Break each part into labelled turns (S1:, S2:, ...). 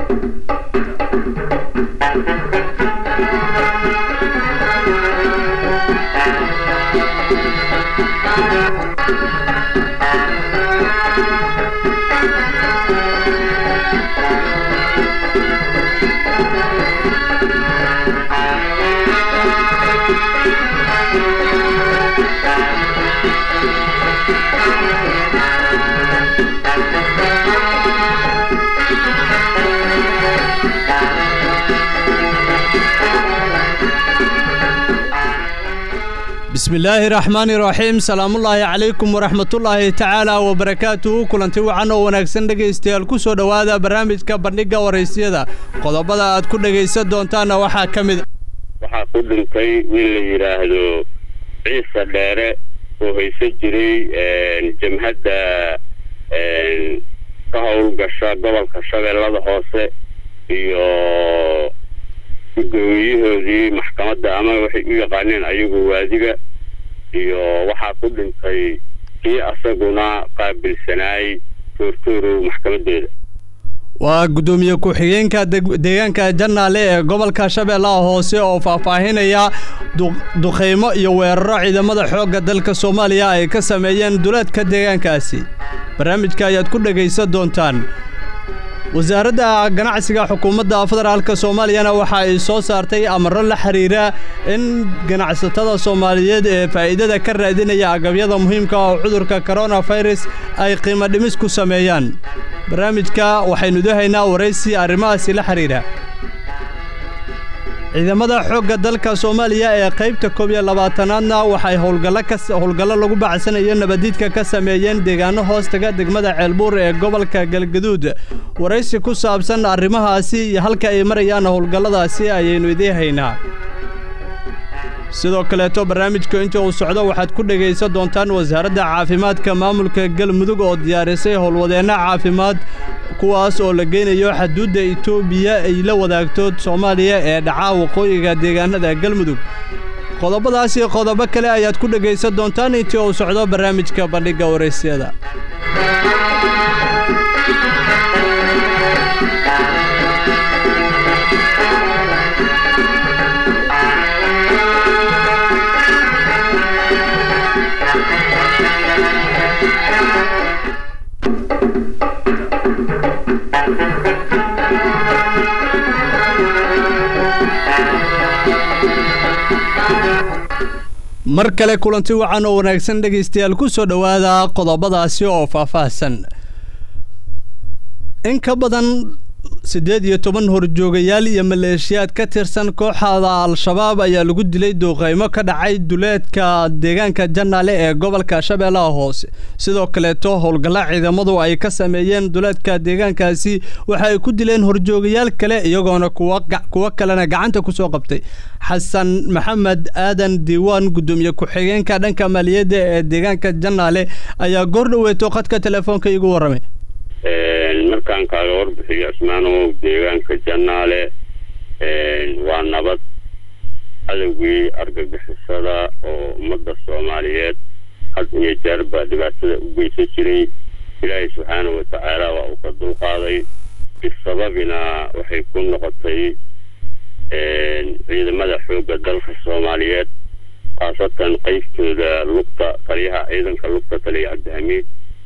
S1: bismillaahi raxmaani raxiim salaamullaahi calaykum waraxmatullaahi tacaala wabarakaatuhu kulanti wacan oo wanaagsan dhegaystayaal ku soo dhowaada barnaamijka bandhigga waraysyada qodobada aad ku dhegaysan doontaanna waxaa ka mid
S2: waxaa ku dhintay wiil la yidhaahdo ciise dheere oo haysan jiray jamhadda ka howlgasha gobolka shabeellada hoose iyo gudoomiyahoodii maxkamadda ama waxay u yaqaaneen ayagu waadiga iyo waxaa ku dhintay kii asaguna qaabilsanaay toortoorow maxkamadeeda
S1: waa guddoomiye ku-xigeenka deegaanka jannaale ee gobolka shabeellaha hoose oo faahfaahinaya duqaymo iyo weeraro ciidamada xoogga dalka soomaaliya ay ka sameeyeen duleedka deegaankaasi barnaamijka ayaad ku dhegaysan doontaan wasaaradda ganacsiga xukuumadda federaalk soomaaliyana waxa ay soo saartay amaro la xiriira in ganacsatada soomaaliyeed ee faa'iidada ka raadinaya agabyada muhiimka oo cudurka koronafirus ay qiimo dhimis ku sameeyaan barnaamijka waxaynu idahaynaa waraysi arrimahaasi la xiriira ciidamada xoogga dalka soomaaliya ee qaybta koob iyo labaatanaadna waxay howlgallo lagu bacsanayo nabadiidka ka sameeyeen deegaano hoostaga degmada ceelbuur ee gobolka galgaduud waraysi ku saabsan arrimahaasi iyo halka ay marayaan howlgalladaasi ayaynu idiin haynaa sidoo kaleeto barnaamijka inta uu socdo waxaad ku dhegaysan doontaan wasaaradda caafimaadka maamulka galmudug oo diyaarisay howlwadeenno caafimaad kuwaas oo la geynayo xaduudda itoobiya ay la wadaagto soomaaliya ee dhacaa waqooyiga deegaanada galmudug qodobadaasi qodobo kale ayaad ku dhegaysan doontaan intii uu socdo barnaamijka bandhigga waraysyada mar kale kulanti wacan oo wanaagsan dhegaystayaal ku soo dhowaada qodobadaasi oo faahfaahsan in ka badan siddeed iyo toban horjoogayaal iyo maleeshiyaad ka tirsan kooxda al-shabaab ayaa lagu dilay duuqaymo ka dhacay duleedka deegaanka jannaale ee gobolka shabeellaha hoose sidoo kaleeto howlgalla ciidamadu ay ka sameeyeen duleedka deegaankaasi waxa ay ku dileen horjoogayaal kale iyagoona kuwo kalena gacanta ku soo qabtay xasan maxamed aadan diiwaan guddoomiye ku-xigeenka dhanka maaliyadda ee deegaanka jannaale ayaa goor dhoweeto khadka telefoonka iigu warramay
S2: markaan kaaga warbixiyo asmaanow deegaanka jannaale waa nabad cadowgii argagixisada oo ummadda soomaaliyeed had iyo jeer baa dhibaatada u geysan jiray ilaahay subxaana wa tacaala waa uu ka dulqaaday bisababina waxay ku noqotay ciidamada xoogga dalka soomaaliyeed khaasatan qaybtooda lugta taliyaha ciidanka lugta taliya cabdihamiid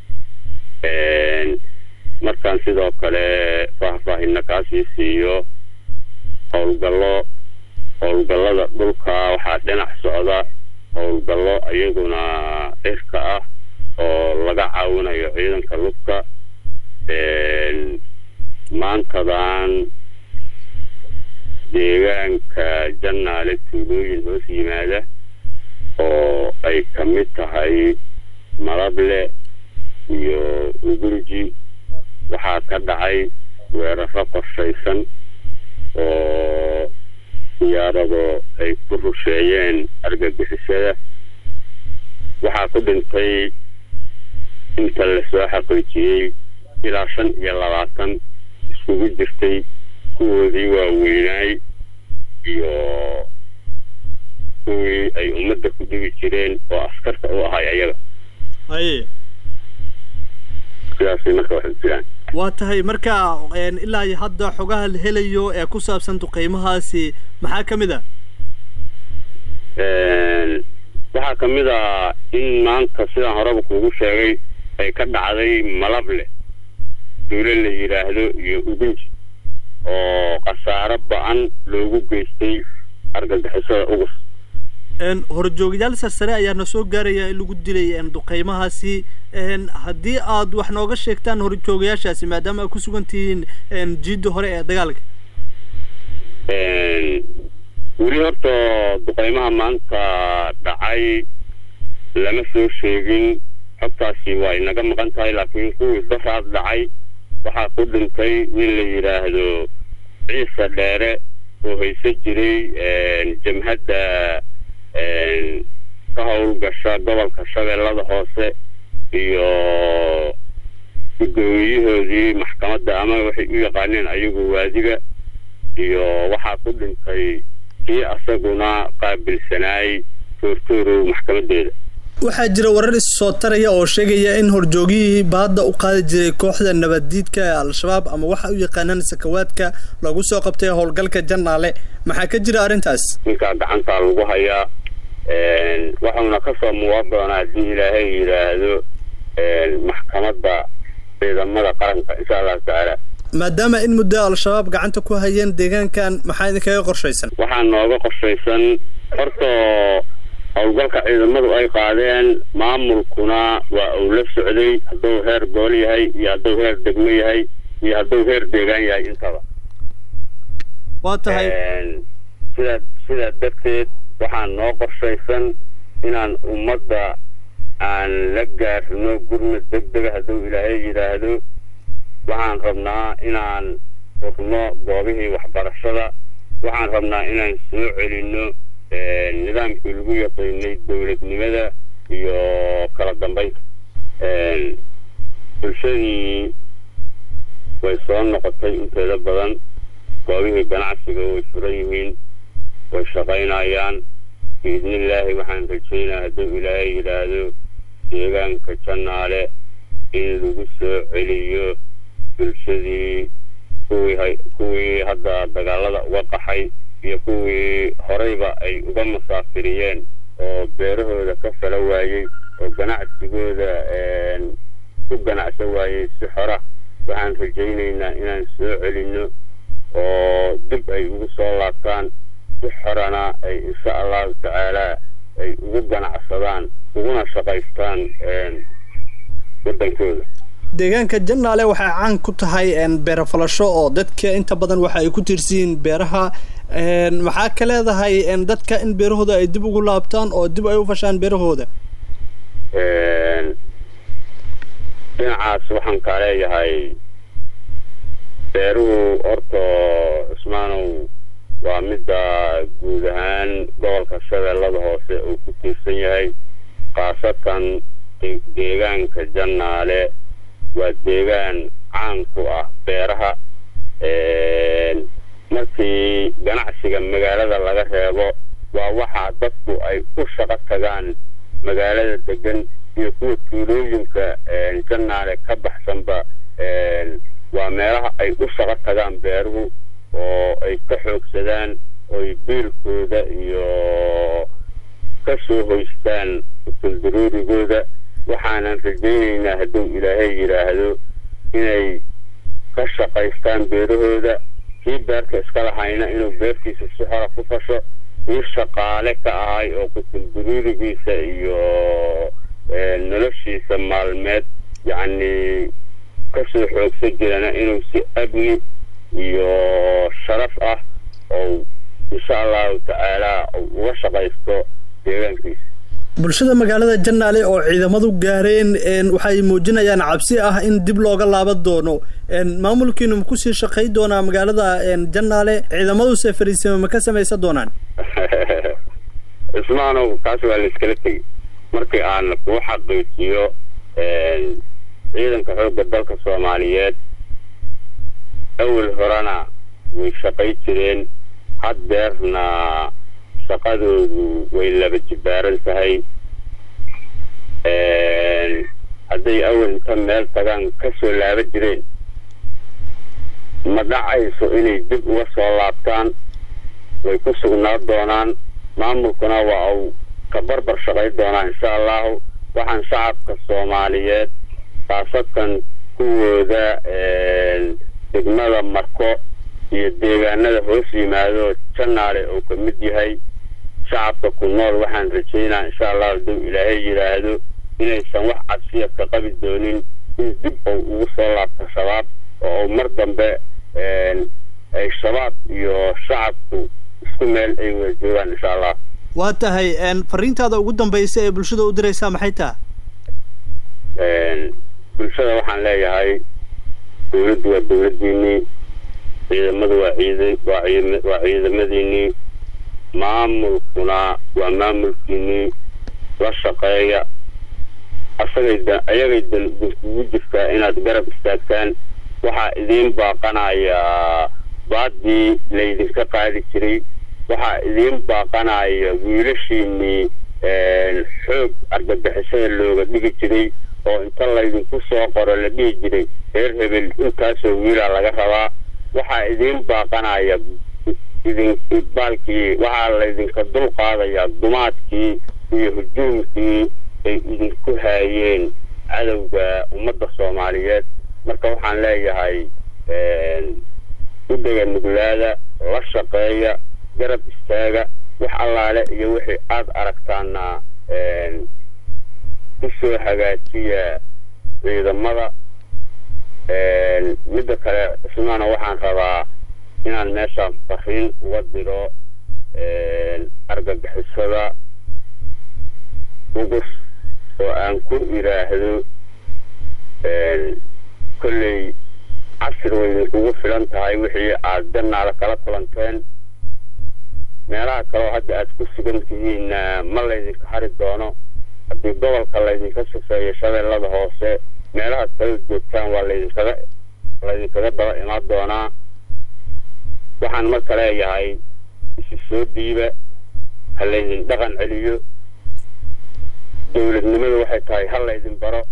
S2: markaan sidoo kale faahfaahina kaasii siiyo howlgallo howlgallada dhulka waxaa dhinac socda howlgallo iyaguna cirka ah oo laga caawinayo ciidanka lugta maantadan deegaanka jannaale tuulooyin hoos yimaada oo ay ka mid tahay malable iyo ugurji waxaa ka dhacay weeraro qorshaysan oo diyaarado ay ku rusheeyeen argagixisada waxaa ku dhintay inta lasoo xaqiijiyey ilaa shan iyo labaatan iskugu jirtay kuwoodii waaweynaay iyo kuwii ay ummadda ku dhigi jireen oo askarta u ahay ayaga
S1: haye
S2: sidaasay marka waxay jiraan
S1: waa tahay marka ilaa iyo hadda xogaha la helayo ee ku saabsan duqeymahaasi maxaa ka mid a
S2: waxaa ka mid a in maanta sidaan horeba kuugu sheegay ay ka dhacday malable duule la yidhaahdo iyo ugunji oo khasaaro ba-an loogu geystay argagixisada ugus
S1: horjoogyaal sarsare ayaa na soo gaaraya in lagu dilay duqeymahaasi haddii aad wax nooga sheegtaan horjoogayaashaasi maadaama aad ku sugan tihiin jiidda hore ee dagaalka
S2: weli horta duqeymaha maanta dhacay lama soo sheegin xogtaasi waa inaga maqan tahay laakiin kuwii daraad dhacay waxaa ku dhintay nin la yidhaahdo ciise dheere oo haysan jiray jamhadda ka howlgasha gobolka shabeellada hoose iyo guddoomiyahoodii maxkamadda ama waxay u yaqaaneen ayagu waadiga iyo waxaa ku dhintay kii asaguna qaabilsanaay toortoorow maxkamadeeda
S1: waxaa jira warar is soo taraya oo sheegaya in horjoogihii baadda u qaadi jiray kooxda nabaddiidka ee al-shabaab ama waxa u yaqaanaan sakawaadka lagu soo qabtay howlgalka jannaale maxaa ka jira arrintaas
S2: ninkaa gacantaa lagu hayaa waxauna kasoo muuqan doonaa haddii ilaahay yidhaahdo maxkamadda ciidamada qaranka insha allahu tacaala
S1: maadaama in muddo al-shabaab gacanta ku hayeen deegaankan maxaa idinkaga qorshaysan
S2: waxaa nooga qorshaysan horta howlgalka ciidamadu ay qaadeen maamulkuna waa uu la socday hadduu heer gool yahay iyo hadduu heer degmo yahay iyo hadduu heer deegaan yahay intaba
S1: waa tahay
S2: sidaa sidaa darteed waxaa noo qorshaysan inaan ummadda aan la gaarno gurmad deg dega hadduu ilaahay yidhaahdo waxaan rabnaa inaan furno goobihii waxbarashada waxaan rabnaa inaan soo celinno nidaamkii lagu yaqiinay dowladnimada iyo kala dambeynta bulshadii way soo noqotay inteeda badan goobihii ganacsiga way furan yihiin way shaqaynayaan biidnillaahi waxaan rajaynaa hadduu ilaahay yidhaahdo deegaanka jannaale in lagu soo celiyo bulshadii kuwii kuwii hadda dagaalada uga qaxay iyo kuwii horeyba ay uga musaafiriyeen oo beerahooda ka fala waayey oo ganacsigooda ku ganacsan waayey si xora waxaan rajaynaynaa inaan soo celinno oo dib ay ugu soo laabtaan si xorana ay insha allahu tacaalaa ay ugu ganacsadaan uguna shaqaystaan waddankooda
S1: deegaanka jannaale waxay caan ku tahay beera falasho oo dadka inta badan waxa ay ku tiirsiyiin beeraha maxaa ka leedahay dadka in beerahooda ay dib ugu laabtaan oo dib ay u fashaan beerahooda
S2: dhinacaas waxaan kaa leeyahay beeruhu horta cusmaanow waa midda guud ahaan gobolka shabeellada hoose uu ku tiirsan yahay khaasatan deegaanka jannaale waa deegaan caan ku ah beeraha markii ganacsiga magaalada laga reebo waa waxaa dadku ay u shaqo tagaan magaalada degan iyo kuwa tuulooyinka jannaale ka baxsanba waa meelaha ay u shaqo tagaan beeruhu oo ay ka xoogsadaan oy biilkooda iyo ka soo hoystaan usuldaroorigooda waxaanan rajaynaynaa hadduu ilaahay yidhaahdo inay ka shaqaystaan beerahooda kii beerta iska lahayna inuu beertiisa si xora ku fasho kii shaqaale ka ahay oo kusuldaroorigiisa iyo noloshiisa maalmeed yacni kasoo xoogsan jirana inuu si amni iyo sharaf ah oo insha allahu tacaalaa uga shaqaysto deegaankiisa
S1: bulshada magaalada jannaale oo ciidamadu gaareen waxay muujinayaan cabsi ah in dib looga laaban doono maamulkiinu ma kusii shaqay doonaa magaalada jannaale ciidamadu sefariisima ma ka samaysan doonaan
S2: cismaanow taas waa la iskala tegey markii aan kuu xaqiijiyo ciidanka xoogga dalka soomaaliyeed awel horena way shaqay jireen haddeerna shaqadoodu way laba jibaaran tahay hadday awel inta meel tagaan ka soo laaban jireen ma dhacayso inay dib uga soo laabtaan way ku sugnaa doonaan maamulkuna waa uu ka barbar shaqay doonaa insha allahu waxaan shacabka soomaaliyeed khaasatan kuwooda degmada marko iyo deegaanada hoos yimaado janaale uu ka mid yahay shacabka ku nool waxaan rajaynaa insha allahu hadduu ilaahay yidhaahdo inaysan wax cabsiya ka qabi doonin in dib uu ugu soo laabto shabaab oo mar dambe ay shabaab iyo shacabku isku meel ay wada joogaan insha allah
S1: waa tahay fariintaada ugu dambaysa ee bulshada u diraysaa maxay taha
S2: bulshada waxaan leeyahay dawladdu waa dawladdiinii ciidamadu waa ciid waa ciid waa ciidamadiinii maamulkuna waa maamulkiinii la shaqeeya asagay da ayagay dan kugu jirtaa inaad garab istaagtaan waxaa idiin baaqanayaa baadii laydinka qaadi jiray waxaa idiin baaqanaya wiilashiinii xoog argagixisada looga dhigi jiray oo inta laydinku soo qoro la dhihi jiray reer hebel intaasoo wiilaa laga rabaa waxaa idiin baaqanaya idin baalkii waxaa laydinka dul qaadayaa dumaadkii iyo hujuumkii ay idinku haayeen cadowga ummadda soomaaliyeed marka waxaan leeyahay u dhega nuglaada la shaqeeya garab istaaga wax allaale iyo wixii aada aragtaana ku soo hagaajiya ciidamada midda kale ismaana waxaan rabaa inaan meeshaan fariin uga diro argagixisada ugus oo aan ku idhaahdo kolley casir way idinkugu filan tahay wixii aada jannaala kala kulanteen meelaha kaleo hadda aada ku sugan tihiinna ma laydinka hari doono haddii gobolka laydinka sufeeyo shabeellada hoose meelahaad kala joogtaan waa laydinkaga laydinkaga daba imaan doonaa waxaan marka leeyahay isi soo dhiiba ha laydin dhaqan celiyo dawladnimadu waxay tahay ha laydin baro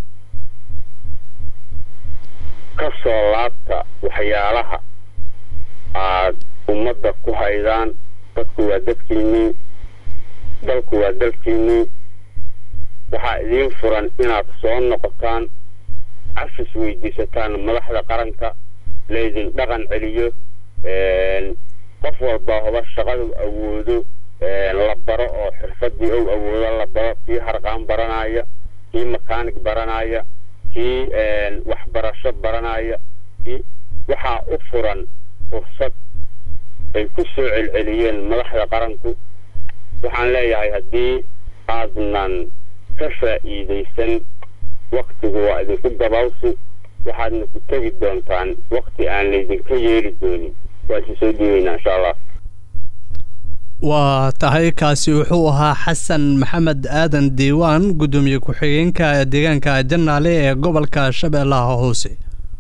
S2: ka soo laabta waxyaalaha aad ummadda ku haydaan dadku waa dadkiinnii dalku waa dalkiinnii waxaa idiin furan inaad soo noqotaan cafis weydiisataan madaxda qaranka laydin dhaqan celiyo qof walba hoba shaqadu awoodo la baro oo xirfadii ou awoodo la baro kii harqaan baranaya kii makaanig baranaya kii waxbarasho baranaya kii waxaa u furan fursad ay ku soo celceliyeen madaxda qaranku waxaan leeyahay haddii aadnan ka faa'iidaysan waktigu waa idinku gabawsi waxaadna ku tegi doontaan wakti aan laydinka yeeli doonin waa isi soo dhiibaynaa insha allah
S1: waa tahay kaasi wuxuu ahaa xasan maxamed aadan diiwaan guddoomiye ku-xigeenka deegaanka jannaale ee gobolka shabeellaha hoose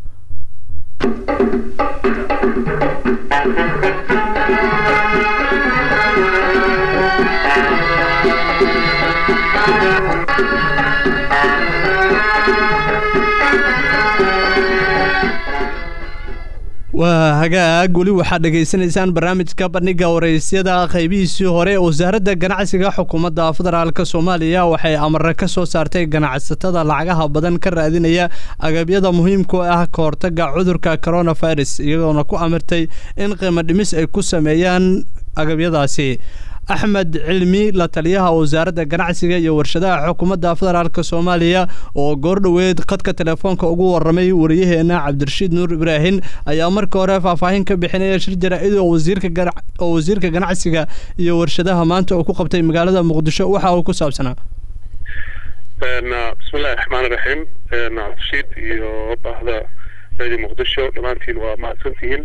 S1: waa hagaag weli waxaad dhegaysanaysaan barnaamijka bandhiga waraysyada qaybihiisii hore wasaaradda ganacsiga xukuumadda federaalk soomaaliya waxay amare ka soo saartay ganacsatada lacagaha badan ka raadinaya agabyada muhiimku ah ka hortaga cudurka coronavirus iyagoona ku amirtay in qiimo dhimis ay ku sameeyaan agabyadaasi axmed cilmi la taliyaha wasaaradda ganacsiga iyo warshadaha xukuumadda federaalk soomaaliya oo goordhoweed khadka telefoonka ugu waramay wariyaheena cabdirashiid nuur ibraahim ayaa marka hore faahfaahin ka bixinaya shir jaraa-id oo wasiirkaoo wasiirka ganacsiga iyo warshadaha maanta uu ku qabtay magaalada muqdisho waxa uu ku saabsanaa
S3: bismillahi raxmaan iraxiim cabdirashiid iyo bahda reedi muqdisho dhammaantiin waa mahadsantihiin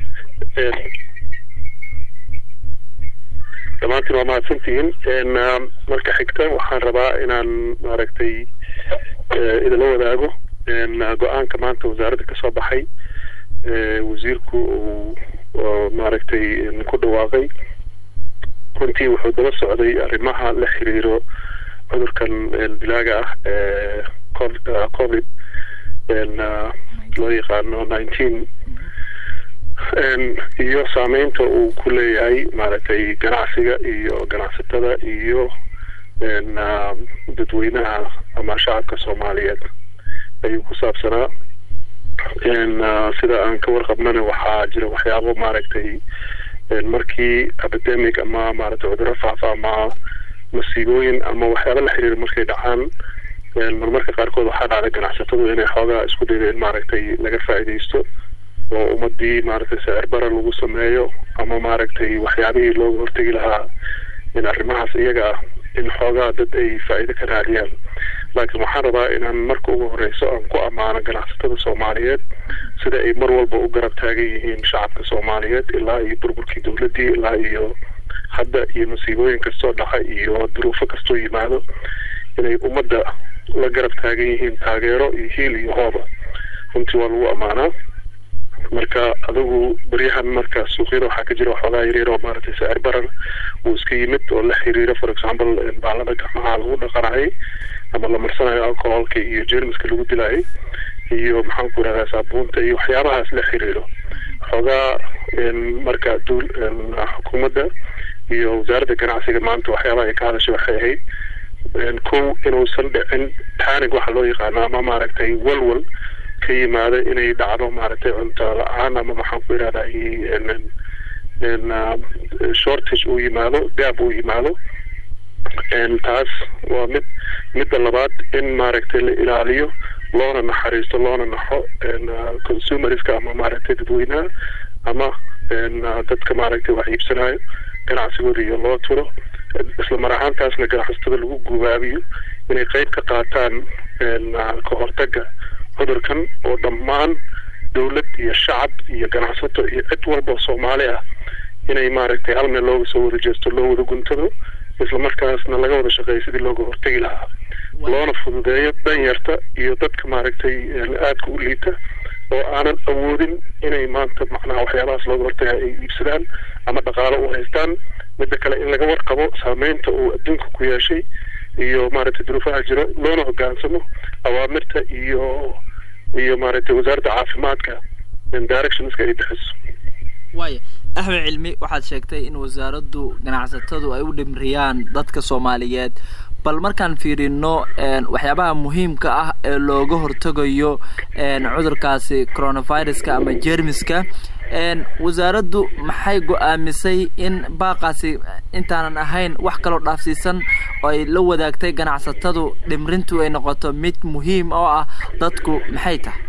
S3: dhammaantiin waa mahadsantihiin marka xigta waxaan rabaa inaan maaragtay idinla wadaago go-aanka maanta wasaaradda ka soo baxay wasiirku uu maaragtay ku dhawaaqay runtii wuxuu daba socday arrimaha la xiriiro cudurkan dilaaga ah ee covid loo yaqaano nineteen iyo saameynta uu ku leeyahay maaragtay ganacsiga iyo ganacsatada iyo dadweynaha ama shacabka soomaaliyeed ayuu ku saabsanaa sida aan ka warqabnana waxaa jira waxyaabo maaragtay markii epidemic ama maaragtay cudurro faafa ama masiibooyin ama waxyaaba la xiriira markay dhacaan marmarka qaarkood waxaa dhacda ganacsatadu inay xoogaa isku dayda in maaragtay laga faa'iidaysto oo ummadii maaragtay sicir bara lagu sameeyo ama maaragtay waxyaabihii looga hortegi lahaa in arrimahaas iyaga ah in xoogaa dad ay faa'iido ka raadiyaan laakiin waxaan rabaa inaan marka ugu horeyso aan ku ammaano ganacsatada soomaaliyeed sida ay mar walba u garab taagan yihiin shacabka soomaaliyeed ilaa iyo burburkii dowladdii ilaa iyo hadda iyo masiibooyin kastoo dhaca iyo duruufo kastoo yimaado inay ummadda la garab taagan yihiin taageero iyo hiil iyo hooba runtii waa lagu ammaanaa marka adigu beryahan marka suuqyada waxaa ka jira waxoogaa yaryar oo maaragtay sicir barar uu iska yimid oo la xiriira for example baalada gacmaha lagu dhaqanayay ama la marsanayo alcoholka iyo jermiska lagu dilayay iyo maxaan ku irahdaa saabuunta iyo waxyaabahaas la xiriiro xoogaa marka duul xukuumadda iyo wasaaradda ganacsiga maanta waxyaabaha ay ka hadashay waxay ahayd kow inuusan dhicin panic waxa loo yaqaano ama maaragtay walwal ka yimaada inay dhacdo maaragtay cunto la-aan ama maxaan ku irahdaa shortage uu yimaado gaab uu yimaado taas waa mid midda labaad in maaragtay la ilaaliyo loona naxariisto loona naxo consumerska ama maaragtay dadweynaha ama dadka maaragtay wax iibsanayo ganacsigooda iyo loo turo isla mar ahaantaasna ganacsatada lagu gubaabiyo inay qeyb ka qaataan ka hortaga cudurkan oo dhammaan dowlad iyo shacab iyo ganacsato iyo cid walba oo soomaali ah inay maaragtay hal meel looga soo wada jeesto loo wada guntado isla markaasna laga wada shaqeeyo sidii looga hortegi lahaa loona fududeeyo danyarta iyo dadka maaragtay aadka u liita oo aanan awoodin inay maanta macnaha waxyaabahaas looga hortaga ay iibsadaan ama dhaqaalo u haystaan midda kale in laga warqabo saameynta uu adduunka ku yeeshay iyo maaragtay duruufaha jiro loona hogaansamo awaamirta iyo iyo maaragtay wasaaradda caafimaadka directionska ay bixiso
S4: waaya axmed cilmi waxaad sheegtay in wasaaraddu ganacsatadu ay u dhimriyaan dadka soomaaliyeed bal markaan fiirino waxyaabaha muhiimka ah ee looga hortagayo cudurkaasi coronaviruska ama jermiska wasaaraddu maxay go-aamisay in baaqaasi intaanan ahayn wax kaloo dhaafsiisan oo ay la wadaagtay ganacsatadu dhimrintu ay noqoto mid muhiim oo ah dadku maxay tahay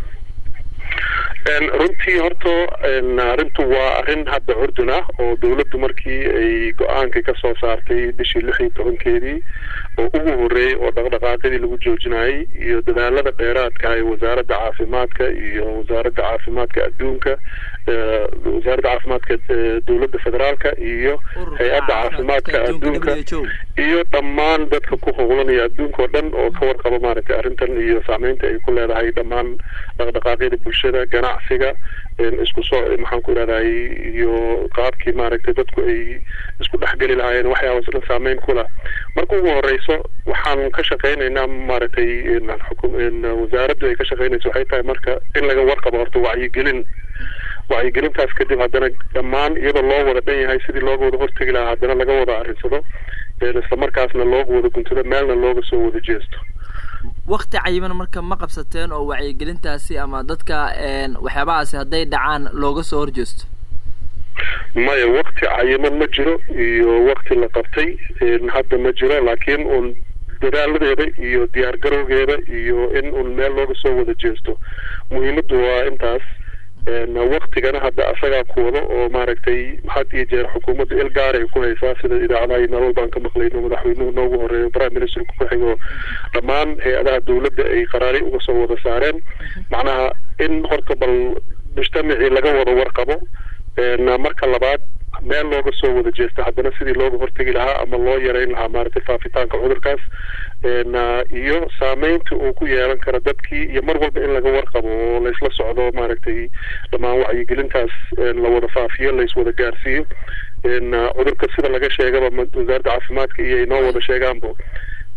S3: runtii horta arrintu waa arrin hadda curdun ah oo dowladdu markii ay go-aanka ka soo saartay bishii lix iyo tobankeedii oo ugu horreeyey oo dhaqdhaqaaqyadii lagu joojinayay iyo dadaalada dheeraadka ee wasaaradda caafimaadka iyo wasaaradda caafimaadka adduunka wasaaradda caafimaadka dowladda federaalka iyo hay-adda caafimaadka adduunka iyo dhammaan dadka ku howlanaya adduunka oo dhan oo ka warqaba maaragtay arrintan iyo saameynta ay ku leedahay dhammaan dhaqdhaqaaqyada bulshada ganacsiga isku soo maxaan ku irahday iyo qaabkii maaragtay dadku ay isku dhexgeli lahaayeen waxyaabaas dhan saameyn ku lah marka ugu horeyso waxaan ka shaqeynaynaa maaragtay wasaaraddu ay ka shaqeynayso waxay tahay marka in laga warqabo horta wacyigelin wacyigelintaas kadib haddana dhammaan iyadoo loo wada dhan yahay sidii looga wada hortegi lahaa haddana laga wada arrinsado isla markaasna looga wada guntado meelna looga soo wada jeesto
S4: wakti cayiman marka ma qabsateen oo wacyigelintaasi ama dadka waxyaabahaasi hadday dhacaan looga soo horjeesto
S3: maya wakti cayiman ma jiro iyo wakti la qabtay hadda ma jiro laakiin uun dadaaladeeda iyo diyaar garowgeeda iyo in uun meel looga soo wada jeesto muhiimaddu waa intaas waktigana hadda asagaa ku wado oo maaragtay had iyo jeer xukuumadda il gaar ay ku haysaa sida idaacadaha iyo nolol baan ka maqlayno madaxweynuhu noogu horeeyo prime ministerku ku xigo dhammaan hay-adaha dowladda ay qaraari uga soo wada saareen macnaha in horta bal mujtamacii laga wada warqabo marka labaad meel looga soo wada jeesta haddana sidii looga hortegi lahaa ama loo yareyn lahaa maaragtay faafitaanka cudurkaas iyo saameynta uu ku yeelan karo dadkii iyo mar walba in laga warqabo oo laysla socdo maaragtay dhammaan wacyigelintaas la wada faafiyo layswada gaarsiiyo cudurka sida laga sheegaba wasaaradda caafimaadka iyo ay noo wada sheegaanbo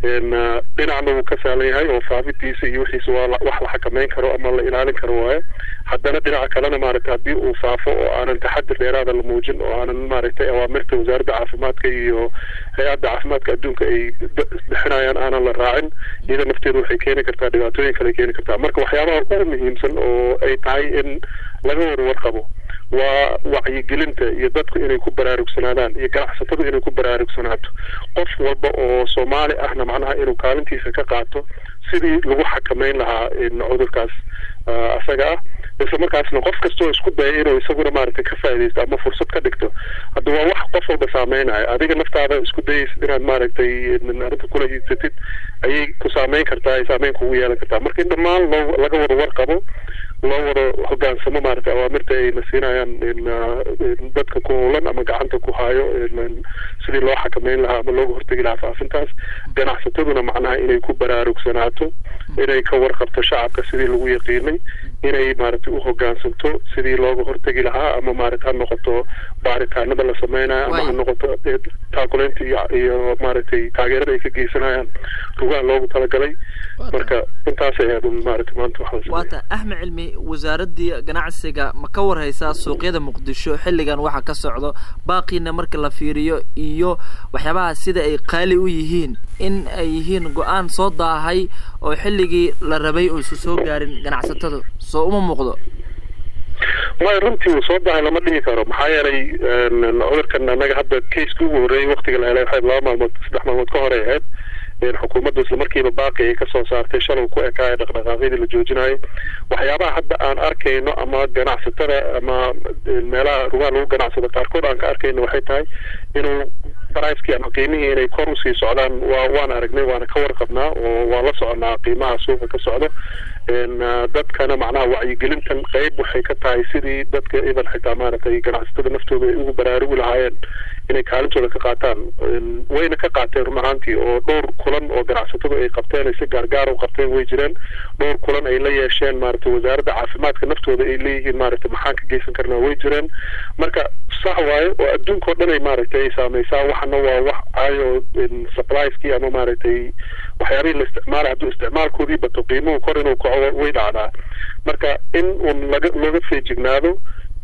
S3: dhinacna wuu ka saalan yahay oo faafidiisa iyo wixiisa waa wax la xakameyn karo ama la ilaalin karo waaye haddana dhinaca kalena maaragtay haddii uu faafo oo aanan taxadir dheeraada la muujin oo aanan maaragtay awaamirta wasaaradda caafimaadka iyo hay-adda caafimaadka adduunka ay bixinayaan aanan la raacin iyada nafteedu waxay keeni kartaa dhibaatooyin kale keeni kartaa marka waxyaabaha ugu muhiimsan oo ay tahay in laga wada warqabo waa wacyigelinta iyo dadku inay ku baraarugsanaadaan iyo ganacsatadu inay ku baraarugsanaato qof walba oo soomaali ahna macnaha inuu kaalintiisa ka qaato sidii lagu xakameyn lahaa cudurkaas asaga ah isla markaasna qof kastoo isku daya inuu isaguna maaragtay ka faaidaysto ama fursad ka dhigto hadda waa wax qof walba saameynaya adiga naftaada isku dayaysid inaad maaragtay arrinta kula hiidsatid ayay ku saameyn kartaa ay saameyn kugu yeelan kartaa marka in dhammaan loo laga wada warqabo loo wada hogaansamo maaragtay awaamirta ayna siinayaan dadka ku howlan ama gacanta ku hayo sidii loo xakameyn lahaa ama looga hortegi lahaa faafintaas ganacsataduna macnaha inay ku baraarugsanaato inay ka warqabto shacabka sidii lagu yaqiinay inay maaragtay u hogaansanto sidii looga hortegi lahaa ama maaragta ha noqoto baaritaanada la sameynayo ama ha noqoto taakuleynta iyo iyo maaragtay taageerada ay ka geysanayaan rugaha loogu talagalay marka intaas ayaad maaragtay maanta waxaa
S4: waata axmed cilmi wasaaraddii ganacsiga ma ka warhaysaa suuqyada muqdisho xilligan waxa ka socdo baaqiina marka la fiiriyo iyo waxyaabaha sida ay qaali u yihiin in ay yihiin go-aan soo daahay oo xilligii la rabay uusa soo gaarin ganacsatada soo uma muuqdo
S3: maya runtii uu soo dahay lama dhihi karo maxaa yeelay cudurkan annaga hadda caseki ugu horreeyay waktiga la helay waxay laba maalmood saddex maalmood ka hore ahayd xukuumaddu isla markiiba baaqi ay kasoo saartay shalay ku ekaaya dhaqdhaqaaqyadii la joojinayo waxyaabaha hadda aan arkayno ama ganacsatada ama meelaha rugaha lagu ganacsado qaarkood aan ka arkayno waxay tahay inuu bricekii ama qiimihii inay kor usii socdaan waa waan aragnay waana ka warqabnaa oo waan la soconaa qiimaha suuqa ka socdo dadkana macnaha wacyigelintan qeyb waxay ka tahay sidii dadka idan xitaa maaragtay ganacsatada naftooda ay ugu baraarugi lahaayeen inay kaalintooda ka qaataan wayna ka qaateen run ahaantii oo dhowr kulan oo ganacsatadu ay qabteen ay si gaargaar u qabteen way jireen dhowr kulan ay la yeesheen maaragtay wasaaradda caafimaadka naftooda ay leeyihiin maaragtay maxaan ka geysan karnaa way jireen marka sax waayo oo adduunkao dhan ay maaragtay ay saameysaa waxana waa wax caayo supplieskii ama maaragtay waxyaabihii la isticmaala hadduu isticmaalkoodii bato qiimuhu kor inuu kaco way dhacdaa marka in un laga looga feejignaado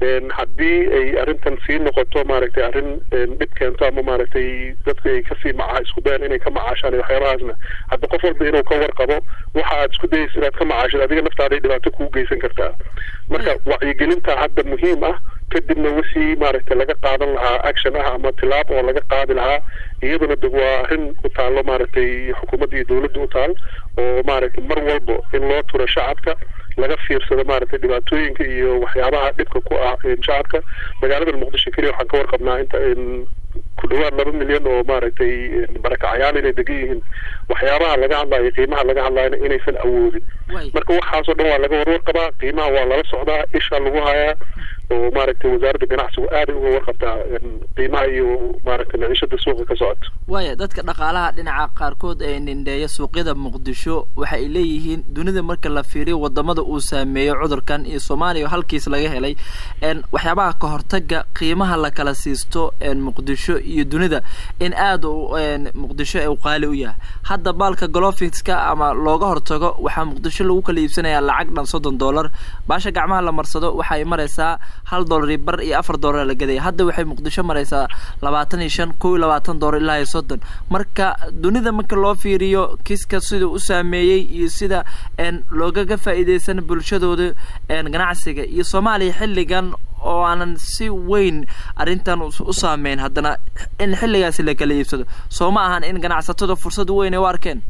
S3: haddii ay arrintan sii noqoto maaragtay arrin dhib keento ama maaragtay dadka ay kasii maca isku dayaan inay ka macaashaan iyo waxyaabahaasna hadda qof walba inuu ka warqabo waxa aad isku dayaysa inaad ka macaashid adiga naftaaday dhibaato kugu geysan kartaa marka wacyigelinta hadda muhiim ah kadibna wixii maaragtay laga qaadan lahaa action ah ama tilaab oo laga qaadi lahaa iyaduna de waa arrin u taallo maaragtay xukuumadda iyo dowladda u taal oo maaragtay mar walba in loo turo shacabka laga fiirsado maaragtay dhibaatooyinka iyo waxyaabaha dhibka ku ah shacabka magaalada muqdisho keliya waxaan ka warqabnaa inta ku dhawaad laba milyan oo maaragtay barakacyaal inay degan yihiin waxyaabaha laga hadlayo qiimaha laga hadlayona inaysan awoodin marka waxaasoo dhan waa laga warwar qabaa qiimaha waa lala socdaa isha lagu hayaa oo maaragtay wasaaradda ganacsigu aaday uga warqabtaa qiimaha iyo maaragtay maciishada suuqa ka socoto
S4: waaya dadka dhaqaalaha dhinaca qaarkood ee nindheeya suuqyada muqdisho waxa ay leeyihiin dunida marka la fiiriyo wadamada uu saameeyo cudurkan iyo soomaaliya halkiis laga helay waxyaabaha ka hortaga qiimaha la kala siisto muqdisho iyo dunida in aada muqdisho u qaali u yahay hadda baalka golofinska ama looga hortago waxaa muqdisho lagu kala iibsanayaa lacag dhan soddon dollar baasha gacmaha la marsado waxay maraysaa hal dollar iyo bar iyo afar dollar la gadaya hadda waxay muqdisho maraysaa labaatan iyo shan kow iyo labaatan dollar ilaa iyo soddon marka dunida marka loo fiiriyo kiska siduu u saameeyey iyo sida loogaga faa'iideysan bulshadooda ganacsiga iyo soomaaliya xilligan oo aanan si weyn arrintan u saameyn haddana in xilligaasi la kala iibsado soo ma ahan in ganacsatada fursad weyn ay u arkeen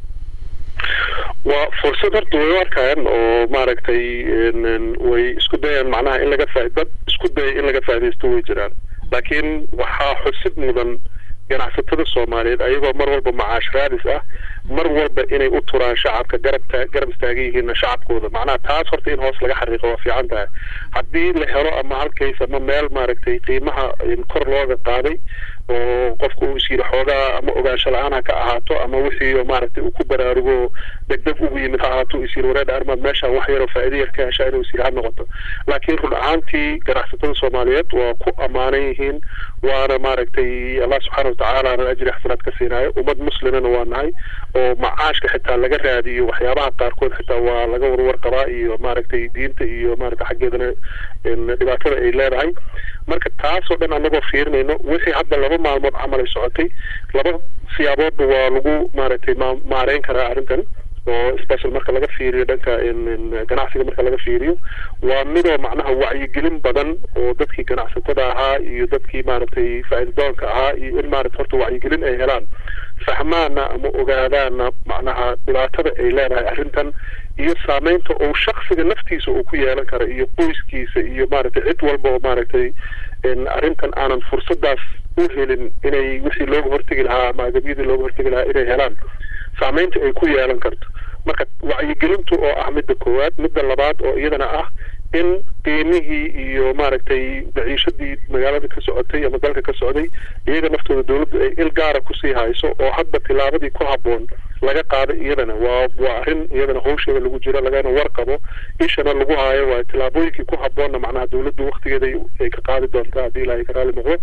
S3: waa fursad horta way u arkayaan oo maaragtay way isku dayaan macnaha in laga faa dad isku daya in laga faaidaysto way jiraan laakiin waxaa xusid mudan ganacsatada soomaaliyeed ayagoo mar walba macaash raadis ah mar walba inay u turaan shacabka garab garab istaagan yihiin shacabkooda macnaha taas horta in hoos laga xariiqo waa fiican tahay haddii la helo ama halkays ama meel maaragtay qiimaha kor looga qaaday oo qofku uu is yiri xoogaa ama ogaansho la-aan ha ka ahaato ama wixii maaragtay uu ku baraarugo degdeg ugu yimid ha ahaato is yiri wareedha arrimaad meeshaan wax yaroo faa'iido yar ka heshaa inuu is yiri ha noqoto laakiin run ahaantii ganacsatada soomaaliyeed waa ku ammaanan yihiin waana maaragtay allah subxaana watacaala na ajri xasanaad ka siinaayo ummad muslimana waa nahay oo macaashka xitaa laga raadiyo waxyaabaha qaarkood xitaa waa laga warwar qabaa iyo maaragtay diinta iyo maaragtay xaggeedana dhibaatada ay leedahay marka taasoo dhan anagoo fiirinayno wixii hadda laba maalmood camal ay socotay laba siyaaboodba waa lagu maaragtay maareyn karaa arrintan oo special marka laga fiiriyo dhanka ganacsiga marka laga fiiriyo waa midoo macnaha wacyigelin badan oo dadkii ganacsatada ahaa iyo dadkii maaragtay faa'iidadoonka ahaa iyo in maaragtay horta wacyigelin ay helaan fahmaana ama ogaadaana macnaha dhibaatada ay leedahay arrintan iyo saameynta uu shaksiga naftiisa uu ku yeelan karo iyo qoyskiisa iyo maaragtay cid walba oo maaragtay arrintan aanan fursadaas u helin inay wixii looga hortegi lahaa ama agabyadii looga hortegi lahaa inay helaan saameynta ay ku yeelan karto marka wacyigelintu oo ah midda koowaad midda labaad oo iyadana ah in qiimihii iyo maaragtay maciishadii magaalada ka socotay ama dalka ka socday iyaga naftooda dowladdu ay il gaara kusii hayso oo hadba tilaabadii ku habboon laga qaado iyadana waa waa arrin iyadana hawsheeda lagu jiro lagana warqabo ishana lagu haayo waa tilaabooyinkii ku habboonna macnaha dowladdu waktigeeda ay ka qaadi doontaa haddii ilaahay ka raali noqdo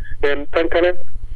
S3: tan kale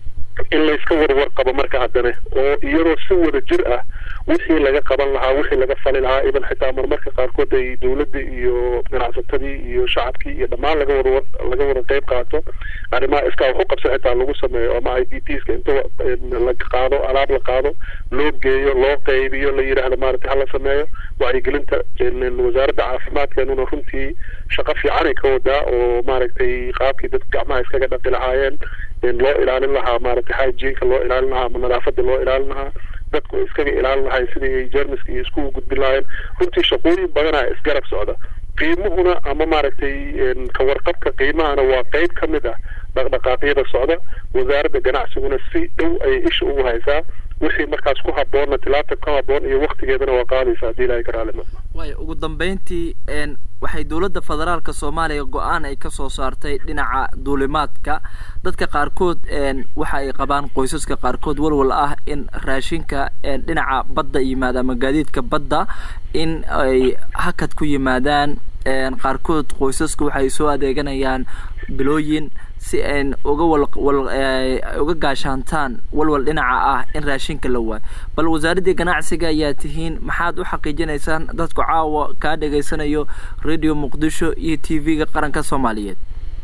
S3: in layska warwar qabo marka haddana oo iyadoo si wada jir ah wixii laga qaban lahaa wixii laga fali lahaa iban xitaa marmarka qaarkood ay dowladda iyo ganacsatadii iyo shacabkii iyo dhammaan laga wada laga wada qeyb qaato arrimaha iskaa wax u qabsa xitaa lagu sameeyo ama i d pska inta la qaado alaab la qaado loo geeyo loo qeybiyo la yidhaahdo maaragtay hala sameeyo wacyigelinta wasaaradda caafimaadkeenuna runtii shaqo fiicanay ka wadaa oo maaragtay qaabkii dadka gacmaha iskaga dhaqi lahaayeen loo ilaalin lahaa maaragtay hygienka loo ilaalin lahaa ama nadaafada loo ilaalin lahaa dadku iskaga ilaalin lahayn sidii ay jermiska iyo isku gudbin lahaayeen runtii shaqooyin badanaa isgarab socda qiimuhuna ama maaragtay kawarqabka qiimahana waa qeyb ka mid ah dhaqdhaqaaqyada socda wasaaradda ganacsiguna si dhow ayay isha ugu haysaa wixii markaas ku habboonna tilaabta ku habboon iyo waktigeedana waa qaadaysa haddii ilaahay ka raali noqdo
S4: waaya ugu dambeyntii waxay dowladda federaalka soomaaliya go-aan ay kasoo saartay dhinaca duulimaadka dadka qaarkood waxa ay qabaan qoysaska qaarkood walwal ah in raashinka dhinaca badda yimaada ama gaadiidka badda in ay hakad ku yimaadaan qaarkood qoysaska waxay soo adeeganayaan bilooyin si an uga wal uga gaashaantaan walwal dhinaca ah in raashinka la waayo bal wasaaraddii ganacsiga ayaa tihiin maxaad u xaqiijinaysaan dadku caawa kaa dhegaysanayo radio muqdisho iyo t v-ga qaranka soomaaliyeed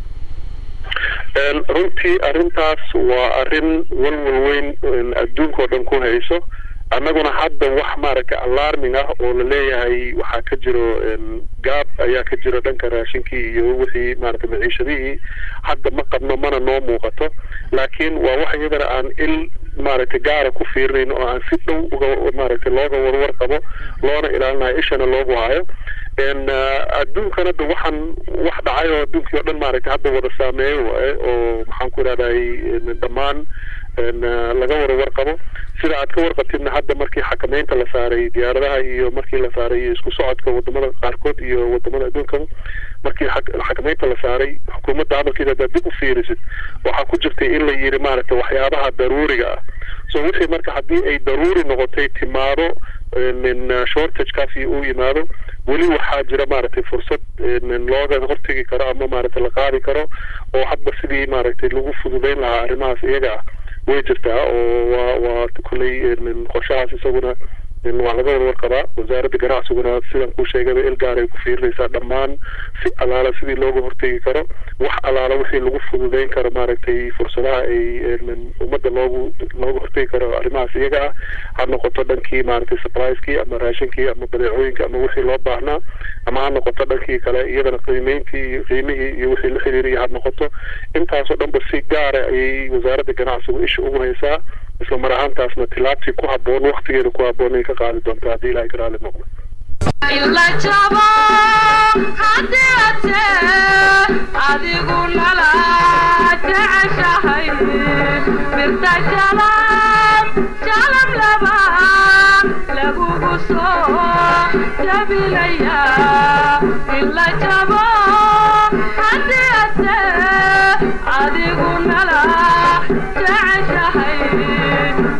S3: runtii arrintaas waa arrin walwal weyn adduunka oo dhan ku hayso annaguna hadda wax maaragtay alarming ah oo la leeyahay waxaa ka jiro gaab ayaa ka jiro dhanka raashinkii iyo wixii maaragtay maciishadihii hadda ma qabno mana noo muuqato laakiin waa wax iyadana aan il maaragtay gaara ku fiirinayn oo aan si dhow uga maaragtay looga warwar qabo loona ilaalinayo ishana loogu hayo adduunkan hadda waxaan wax dhacay oo adduunkii o dhan maaragtay hadda wada saameeyo waaye oo maxaan ku idhahday dhammaan laga wada warqabo sida aad ka warqabtidna hadda markii xakameynta la saaray diyaaradaha iyo markii la saaray isku socodka wadamada qaarkood iyo wadamada adduunkaba markii xakameynta la saaray xukuumadda hadalkeeda haddaad dib u fiirisid waxaa ku jirtay in la yiri maaragtay waxyaabaha daruuriga ah so wixii marka haddii ay daruuri noqotay timaado shortagekaasi uu yimaado weli waxaa jira maaragtay fursad looga hortegi karo ama maaragtay la qaadi karo oo hadba sidii maaragtay lagu fududeyn lahaa arrimahaas iyaga ah way jirtaa oo waa waa kulley qorshahaas isaguna waa laga wada warqabaa wasaaradda ganacsiguna sidan kuu sheegaba il gaar ay ku fiirinaysaa dhammaan si alaala sidii looga hortegi karo wax alaala wixii lagu fududeyn karo maaragtay fursadaha ay ummadda loogu looga hortegi karo arrimahaas iyaga ah ha noqoto dhankii maaragtay supplieskii ama raashinkii ama badeecooyinka ama wixii loo baahnaa ama ha noqoto dhankii kale iyadana qiimeyntii qiimihii iyo wixii la xiriiraya ha noqoto intaasoo dhanba si gaara ayay wasaaradda ganacsigu isha ugu haysaa isla mar ahaantaasna tilaabtii ku habboon waktigeeda ku habboon ay ka qaadi doontaa haddii ilahay ka raali noqdo
S5: ila jabo haddii ate adigu nala jeceshahay birta jalam jalam laba lagugu soo jabilaya ila jabo haddii ate adigu nala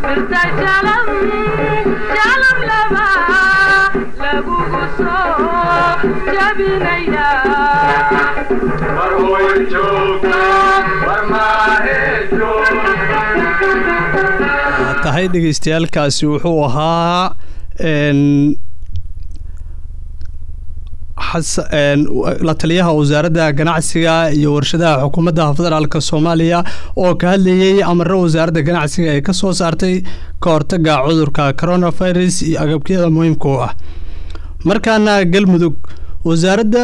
S5: birta jalam jalam laba lagugu soo jabinaya
S1: tahay dhegeystayaalkaasi wuxuu ahaa n xas- een, la taliyaha wasaaradda ganacsiga iyo warshadaha xukuumadda federaalka soomaaliya oo ka hadlayay amaro wasaaradda ganacsiga ay ka soo saartay ka hortaga cudurka coronavirus iyo agabkiyada muhiimka u ah markaana galmudug wasaaradda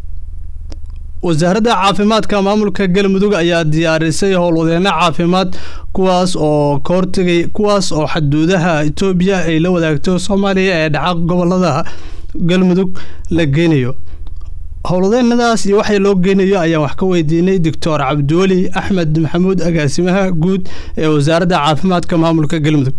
S1: wasaaradda caafimaadka maamulka galmudug ayaa diyaarisay howlwadeeno caafimaad kuwaas oo ka hortegay kuwaas oo xaduudaha etoobiya ay la wadaagto soomaaliya ee dhaca gobolada galmudug la geynayo howlwadeenadaas iyo waxay loo geynayo ayaan wax ka weydiinay doctor cabdiweli axmed maxamuud agaasimaha guud ee wasaaradda caafimaadka maamulka galmudug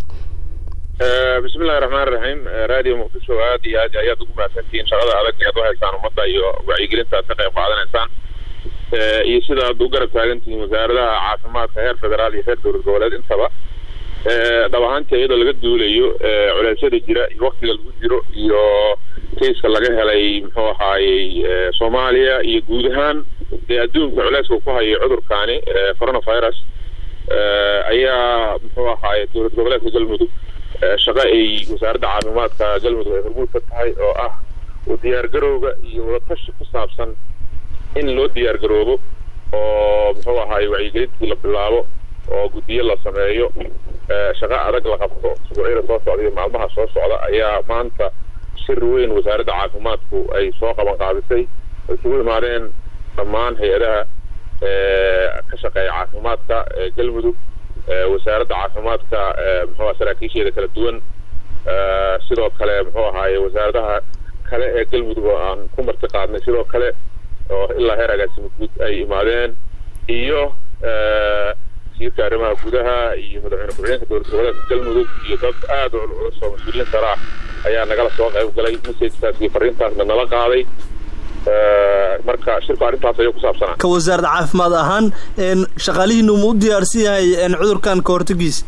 S6: bismi illahi raxmaan raxiim radio muqdisho aad iyo aad ayaad ugu mahadsantihiin shaqada adag ee aad u haysaan ummadda iyo wacyigelinta aad ka qayb qaadanaysaan iyo sida aad u garab taagantihiin wasaaradaha caafimaadka heer federaal iyo heer dowlad goboleed intaba dhab ahaantii iyadoo laga duulayo culeysyada jira iyo waktiga lagu jiro iyo kayska laga helay muxuu ahaayey soomaaliya iyo guud ahaan dee adduunka culeyska uu ku hayo cudurkaani coronavirus ayaa muxuu ahaaye dowlad goboleedka galmudug shaqo ay wasaaradda caafimaadka galmudug ay hormuud ka tahay oo ah u diyaargarowga iyo wadatashi ku saabsan in loo diyaargaroobo oo muxuu ahaaye wacyigelintii la bilaabo oo guddiyo la sameeyo shaqo adag la qabto usbuucyada soo socda iyo maalmaha soo socda ayaa maanta shir weyn wasaaradda caafimaadku ay soo qaban qaadisay ay isugu imaadeen dhammaan hay-adaha ka shaqeeya caafimaadka galmudug wasaaradda caafimaadka muxuu aha saraakiisheeda kala duwan sidoo kale muxuu ahaaye wasaaradaha kale ee galmudug oo aan ku marti qaadnay sidoo kale oo ilaa heer agaasimo guud ay imaadeen iyo wasiirka arrimaha gudaha iyo madaxweyne ku-xigeenka dowlad goboleedka galmudug iyo dad aad u culculus oo mas-uuliyiin sare ah ayaa nagala soo qayb galay messagekaas iyo fariintaasna nala qaaday marka shirku arrintaas ayuu ku saabsanaa
S1: ka wasaaradda caafimaad ahaan shaqaalihiinu ma u diyaarsan yahay cudurkan ka hortagiisa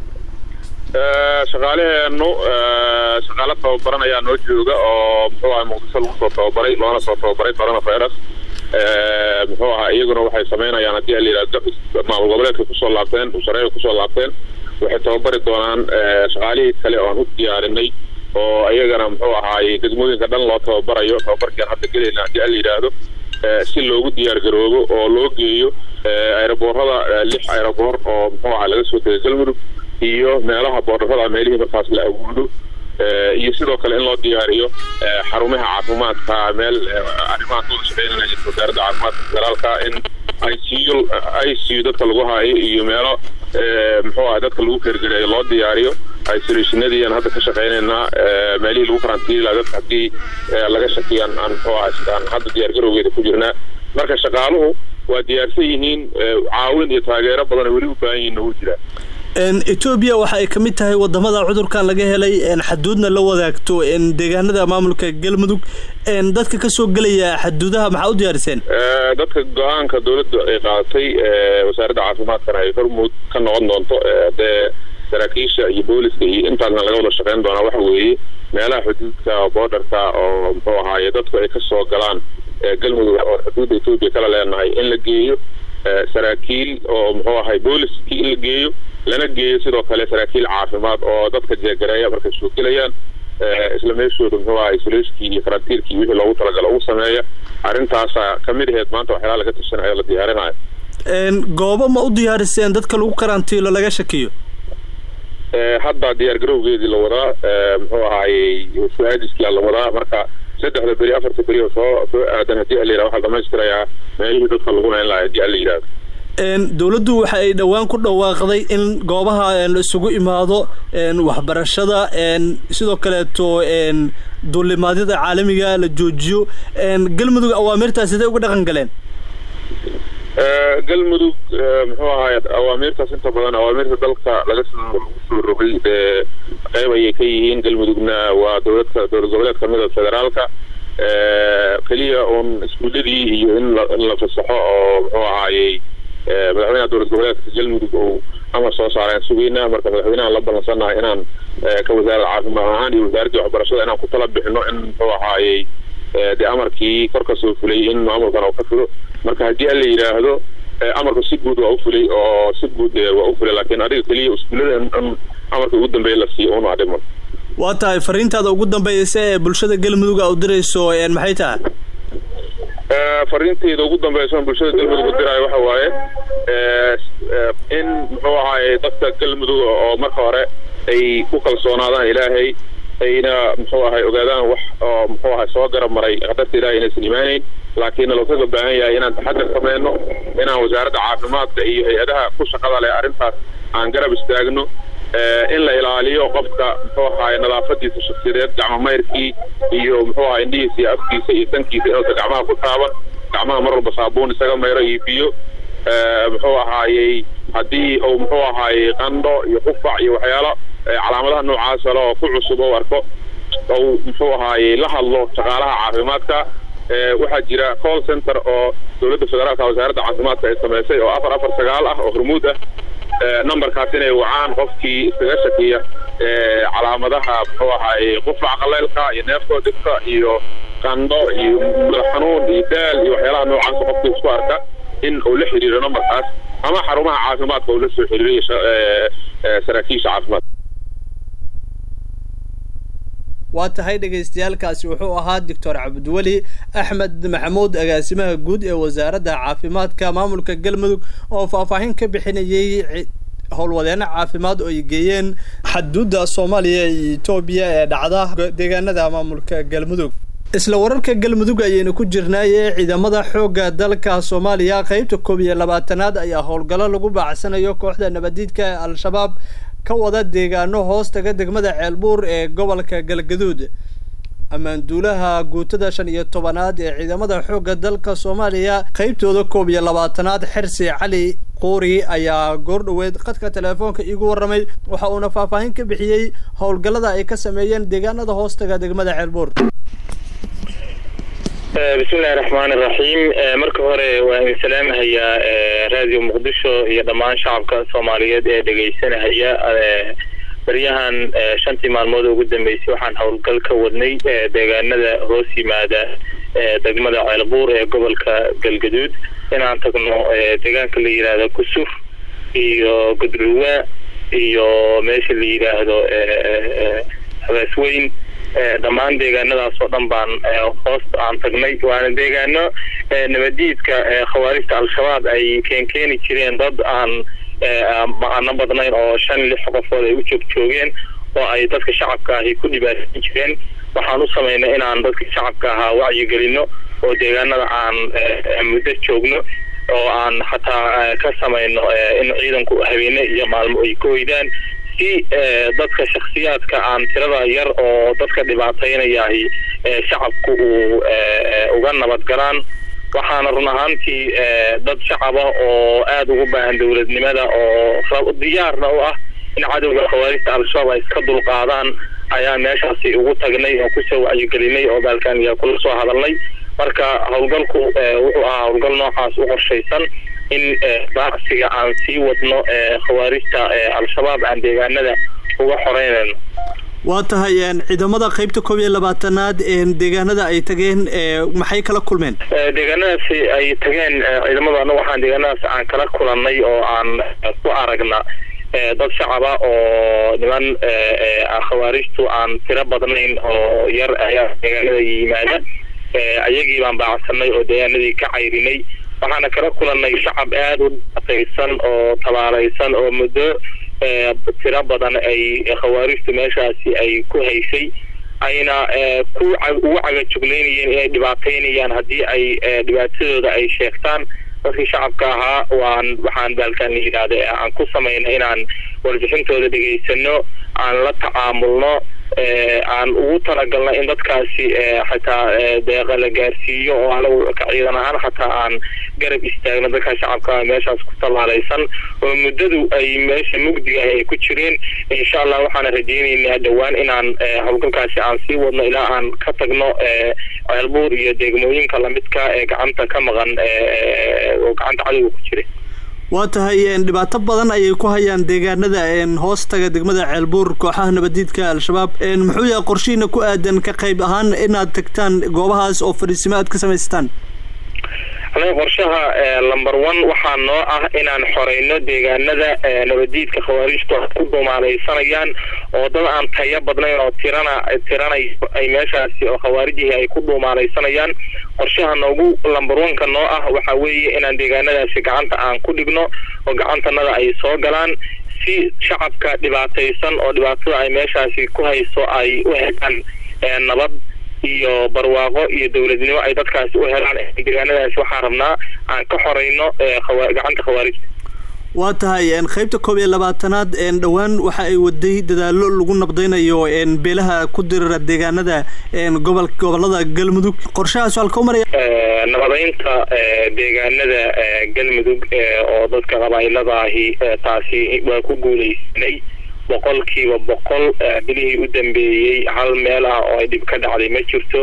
S6: shaqaalaheenu shaqaalo tababaran ayaa noo jooga oo muxuu ahay muqdisho lagu soo tababaray loona soo tababaray coronavirus muxuu ahaa iyaguna waxay samaynayaan haddii la yidhahdo maamul goboleedka kusoo laabteen shareeca kusoo laabteen waxay tababari doonaan shaqaalihii kale oo aan u diyaarinay oo iyagana muxuu ahaaye degmooyinka dhan loo tababarayo tababarkiaan hadda gelayna haddii la yidhaahdo si loogu diyaar garoobo oo loo geeyo aeroboorada lix aeroboor oo muxuu ahaa laga soo tegay galmudug iyo meelaha boordarada meelihii markaas la awoodo iyo sidoo kale in loo diyaariyo xarumaha caafimaadka meel arrimaha kooda shaqeynanaya wasaaradda caafimaadka federaalka in icu icu dadka lagu haayo iyo meelo muxuu aha dadka lagu kergereeyo loo diyaariyo isolationadiian hadda ka shaqeynaynaa meelihii lagu karantiila dadka haddii laga shakiyaan aan muxuu aha aan hadda diyaargarowgeeda ku jirnaa marka shaqaaluhu waa diyaarsan yihiin caawin iyo taageero badan weli u baahan yihiin ugu jiraa
S1: etoobiya waxa ay ka mid tahay wadamada cudurkan laga helay xaduudna la wadaagto deegaanada maamulka galmudug dadka kasoo gelaya xaduudaha maxaa u diyaariseen
S6: dadka go-aanka dowladda ay qaadatay wasaaradda caafimaadkana ay hormuud ka noqon doonto dee saraakiisha iyo booliska iyo intaasna laga wada shaqeyn doonaa waxa weeye meelaha xuduudka boodarka oo muxuu ahaaye dadku ay kasoo galaan galmudug oo xuduudda etoobiya kala leenahay in la geeyo saraakiil oo muxuu ahay booliskii in la geeyo lana geeyo sidoo kale saraakiil caafimaad oo dadka jeegareeya markay soo gelayaan isla meeshooda muxuu ahaa isoleyskii iyo karantiilkii wixii loogu talagalo ugu sameeya arrintaasa ka mid aheed maanta waxyaalaha laga tashanaya la diyaarinayo
S1: goobo ma u diyaariseen dadka lagu karantiilo laga shakiyo
S6: hadda diyaar garowgeedii la wadaa muxuu ahaayey suaadiskia la wadaa marka saddexda beri afarta beri oo soo soo aadan haddii ala yidhahdo waxaa dhamaystirayaa meelihii dadka lagu hayn lahaa haddii ala yidhahdo
S1: dowladdu waxa ay dhowaan ku dhawaaqday in goobaha la isugu imaado waxbarashada sidoo kaleeto duulimaadyada caalamiga la joojiyo galmudug awaamirtaas sidee uga dhaqan galeen
S6: galmudug muxuu ahaay awaamiirtaas inta badan awaamirta dalka laga soo lagu soo rogay dee qeyb ayay ka yihiin galmudugna waa dowladka dowlad goboleed kamida federaalka keliya uun iskuuladii iyo in la in la fasaxo oo muxuu ahaayey madaxweynaha dowlad goboleedka galmudug uu amar soo saareen sugeynaa marka madaxweynahan la ballansannahay inaan ka wasaaradda caafimaad ahaan iyo wasaaraddii waxbarashada inaan ku tala bixino in muxuu ahaayey dee amarkii kor ka soo fulay in maamulkan uu ka fulo marka haddii alla yidhaahdo amarku si guud waa u fulay oo si guud waa u fulay laakiin adiga keliya iskuullada in amarka ugu dambeeya la siiyo una adhiman
S1: waa tahay fariintaada ugu dambeysa ee bulshada galmudug a u dirayso maxay tahay
S6: fariinteyda ugu dambeysa bulshada galmudug u diraayo waxa waaye in muxuu ahaaye dadka galmudug oo marka hore ay ku kalsoonaadaan ilaahay ayna muxuu ahay ogaadaan wax oo muxuu ahay soo garab maray qadarta ilahay inaysan imaanayn laakiin lookaga baahan yahay inaan taxadar sameyno inaan wasaaradda caafimaadka iyo hay-adaha ku shaqada leh arrintaas aan garab istaagno in la ilaaliyo qofka muxuu ahaay nadaafadiisa shaksiyadeed gacmo mayrkii iyo muxuu ahay indhihiisa iyo afkiisa iyo sankiisa inuusan gacmaha ku taaban gacmaha mar walba saabuun isaga mayro iyo biyo muxuu ahaayey haddii uu muxuu ahaayey qandho iyo qufac iyo waxyaalo calaamadaha noocaas ale oo ku cusub oo arko ou muxuu ahaayey la hadlo shaqaalaha caafimaadka waxaa jira call center oo dowladda federaalka wasaaradda caafimaadka ay samaysay oo afar afar sagaal ah oo hormuud ah numberkaas inay wacaan qofkii iskaga shakiya calaamadaha muxuu ahaayey qufac qaleylka iyo neefkoo dhibka iyo qandho iyo madax xanuun iyo daal iyo waxyaalaha noocaas qofkii isku arka in uu la xiriiro numberkaas ama xarumaha caafimaadka uu la soo xiriiriyo saraakiisha caafimaadka
S1: waa tahay dhagaystayaalkaasi wuxuu ahaa doctor cabdiweli axmed maxamuud agaasimaha guud ee wasaaradda caafimaadka maamulka galmudug oo faahfaahin ka bixinayay howlwadeeno caafimaad oo ay geeyeen xaduudda soomaaliya iyo etoobiya ee dhacda deegaanada maamulka galmudug isla wararka galmudug ayaynu ku jirnaaye ciidamada xoogga dalka soomaaliya qeybta koob iyo labaatanaad ayaa howlgallo lagu baacsanayo kooxda nabadiidka ee al-shabaab ka wada deegaano hoos taga degmada ceelbuur ee gobolka galgaduud ammaanduulaha guutada shan iyo tobanaad ee ciidamada xoogga dalka soomaaliya qeybtooda koob iyo labaatanaad xersi cali quuri ayaa goordhoweed khadka teleefoonka iigu warramay waxa uuna faahfaahin ka bixiyey howlgallada ay ka sameeyeen deegaanada hoostaga degmada ceelbuur
S7: bismillahi raxmaan iraxiim marka hore waan idin salaamahayaa radio muqdisho iyo dhammaan shacabka soomaaliyeed ee dhegaysanahaya baryahan shantii maalmood ugu dambeysay waxaan howlgal ka wadnay deegaanada hoos yimaada degmada ceelbuur ee gobolka galgaduud inaan tagno deegaanka la yidhaahdo kusur iyo gudruwa iyo meesha la yidhaahdo habaasweyn dhammaan deegaanadaas oo dhan baan hoosta aan tagnay waana deegaano nabadiidka khawaarijta al-shabaab ay keenkeeni jireen dad aan aana badnayn oo shan lix qofood ay u joog joogeen oo ay dadka shacabka ahi ku dhibaatsan jireen waxaan u samaynay inaan dadka shacabka ahaa wacyigelino oo deegaanada aan muddo joogno oo aan xataa ka samayno in ciidanku habeene iyo maalmo ay ka hoydaan si dadka shaksiyaadka aan tirada yar oo dadka dhibaataynayahi shacabku uu uga nabadgalaan waxaana run ahaantii dad shacaba oo aada ugu baahan dowladnimada oo diyaarna u ah in cadowga khawaarijta al-shabaab ay iska dulqaadaan ayaa meeshaasi ugu tagnay oo kusoo wacyigelinay oo baalkaaniya kula soo hadalnay marka howlgalku wuxuu ahaa howlgal noocaas u qorshaysan in baacsiga aan sii wadno khawaarijta al-shabaab aan deegaanada uga xoreynayno
S1: waa tahay ciidamada qeybta koob iyo labaatanaad deegaanada ay tageen maxay kala kulmeen
S7: deegaanadaasi ay tageen ciidamadu anagu waxaan deegaanadaas aan kala kulannay oo aan ku aragna dad shacaba oo niman khawaarijtu aan tiro badnayn oo yar ayaa deegaanada yimaada ayagii baan baacsanay oo deegaanadii ka cayrinay waxaana kala kulannay shacab aada u dhibaataysan oo tabaalaysan oo muddo tiro badan ay khawaarijtu meeshaasi ay ku haysay ayna ku ugu cagajuglaynayeen inay dhibaataynayaan haddii ay dhibaatadooda ay sheegtaan dadkii shacabka ahaa waan waxaan baalkaan la yidhaahda aan ku samayna inaan warbixintooda dhegaysano aan la tacaamulno aan ugu talagalna in dadkaasi xataa deeqa la gaarsiiyo oo anagu ka ciidan ahaan xataa aan garab istaagno dadka shacabka meeshaas ku tallaalaysan oo muddadu ay meesha mugdiga ay ku jireen insha allah waxaana rajaynaynaa dhowaan inaan howlgalkaasi aan sii wadno ilaa aan ka tagno ceelbuur iyo degmooyinka lamidka ee gacanta ka maqan oo gacanta cadowga ku jira
S1: waa tahay dhibaato badan ayay ku hayaan deegaanada hoostaga degmada ceelbuur kooxaha nabadiidka al-shabaab muxuu yahay qorshihiina ku aadan ka qayb ahaan inaad tagtaan goobahaas oo fadhiisimo aad ka samaysataan
S7: anaga qorshaha lumber one waxaa noo ah inaan xoreyno deegaanada nabadiidka khawaarijtu ku dumaalaysanayaan oo dad aan tayo badnayn oo tirana tiranayo ay meeshaasi oo khawaarijihii ay ku dhuumaalaysanayaan qorshaha noogu lumber one-ka noo ah waxaa weeye inaan deegaanadaasi gacanta aan ku dhigno oo gacantanada ay soo galaan si shacabka dhibaataysan oo dhibaatada ay meeshaasi ku hayso ay u helaan nabad iyo barwaaqo iyo dowladnimo ay dadkaasi u helaan deegaanadaasi waxaan rabnaa aan ka xoreyno gacanta khawaarijta
S1: waa tahay qaybta koob iyo labaatanaad dhowaan waxa ay waday dadaalo lagu nabdaynayo beelaha ku dirira deegaanada gobol gobolada galmudug qorshahaas halka maraya
S7: nabadaynta deegaanada galmudug oo dadka qabaailadaahi taasi waa ku guuleysanay boqolkiiba boqol bilihii u dambeeyey hal meel ah oo ay dhib ka dhacday ma jirto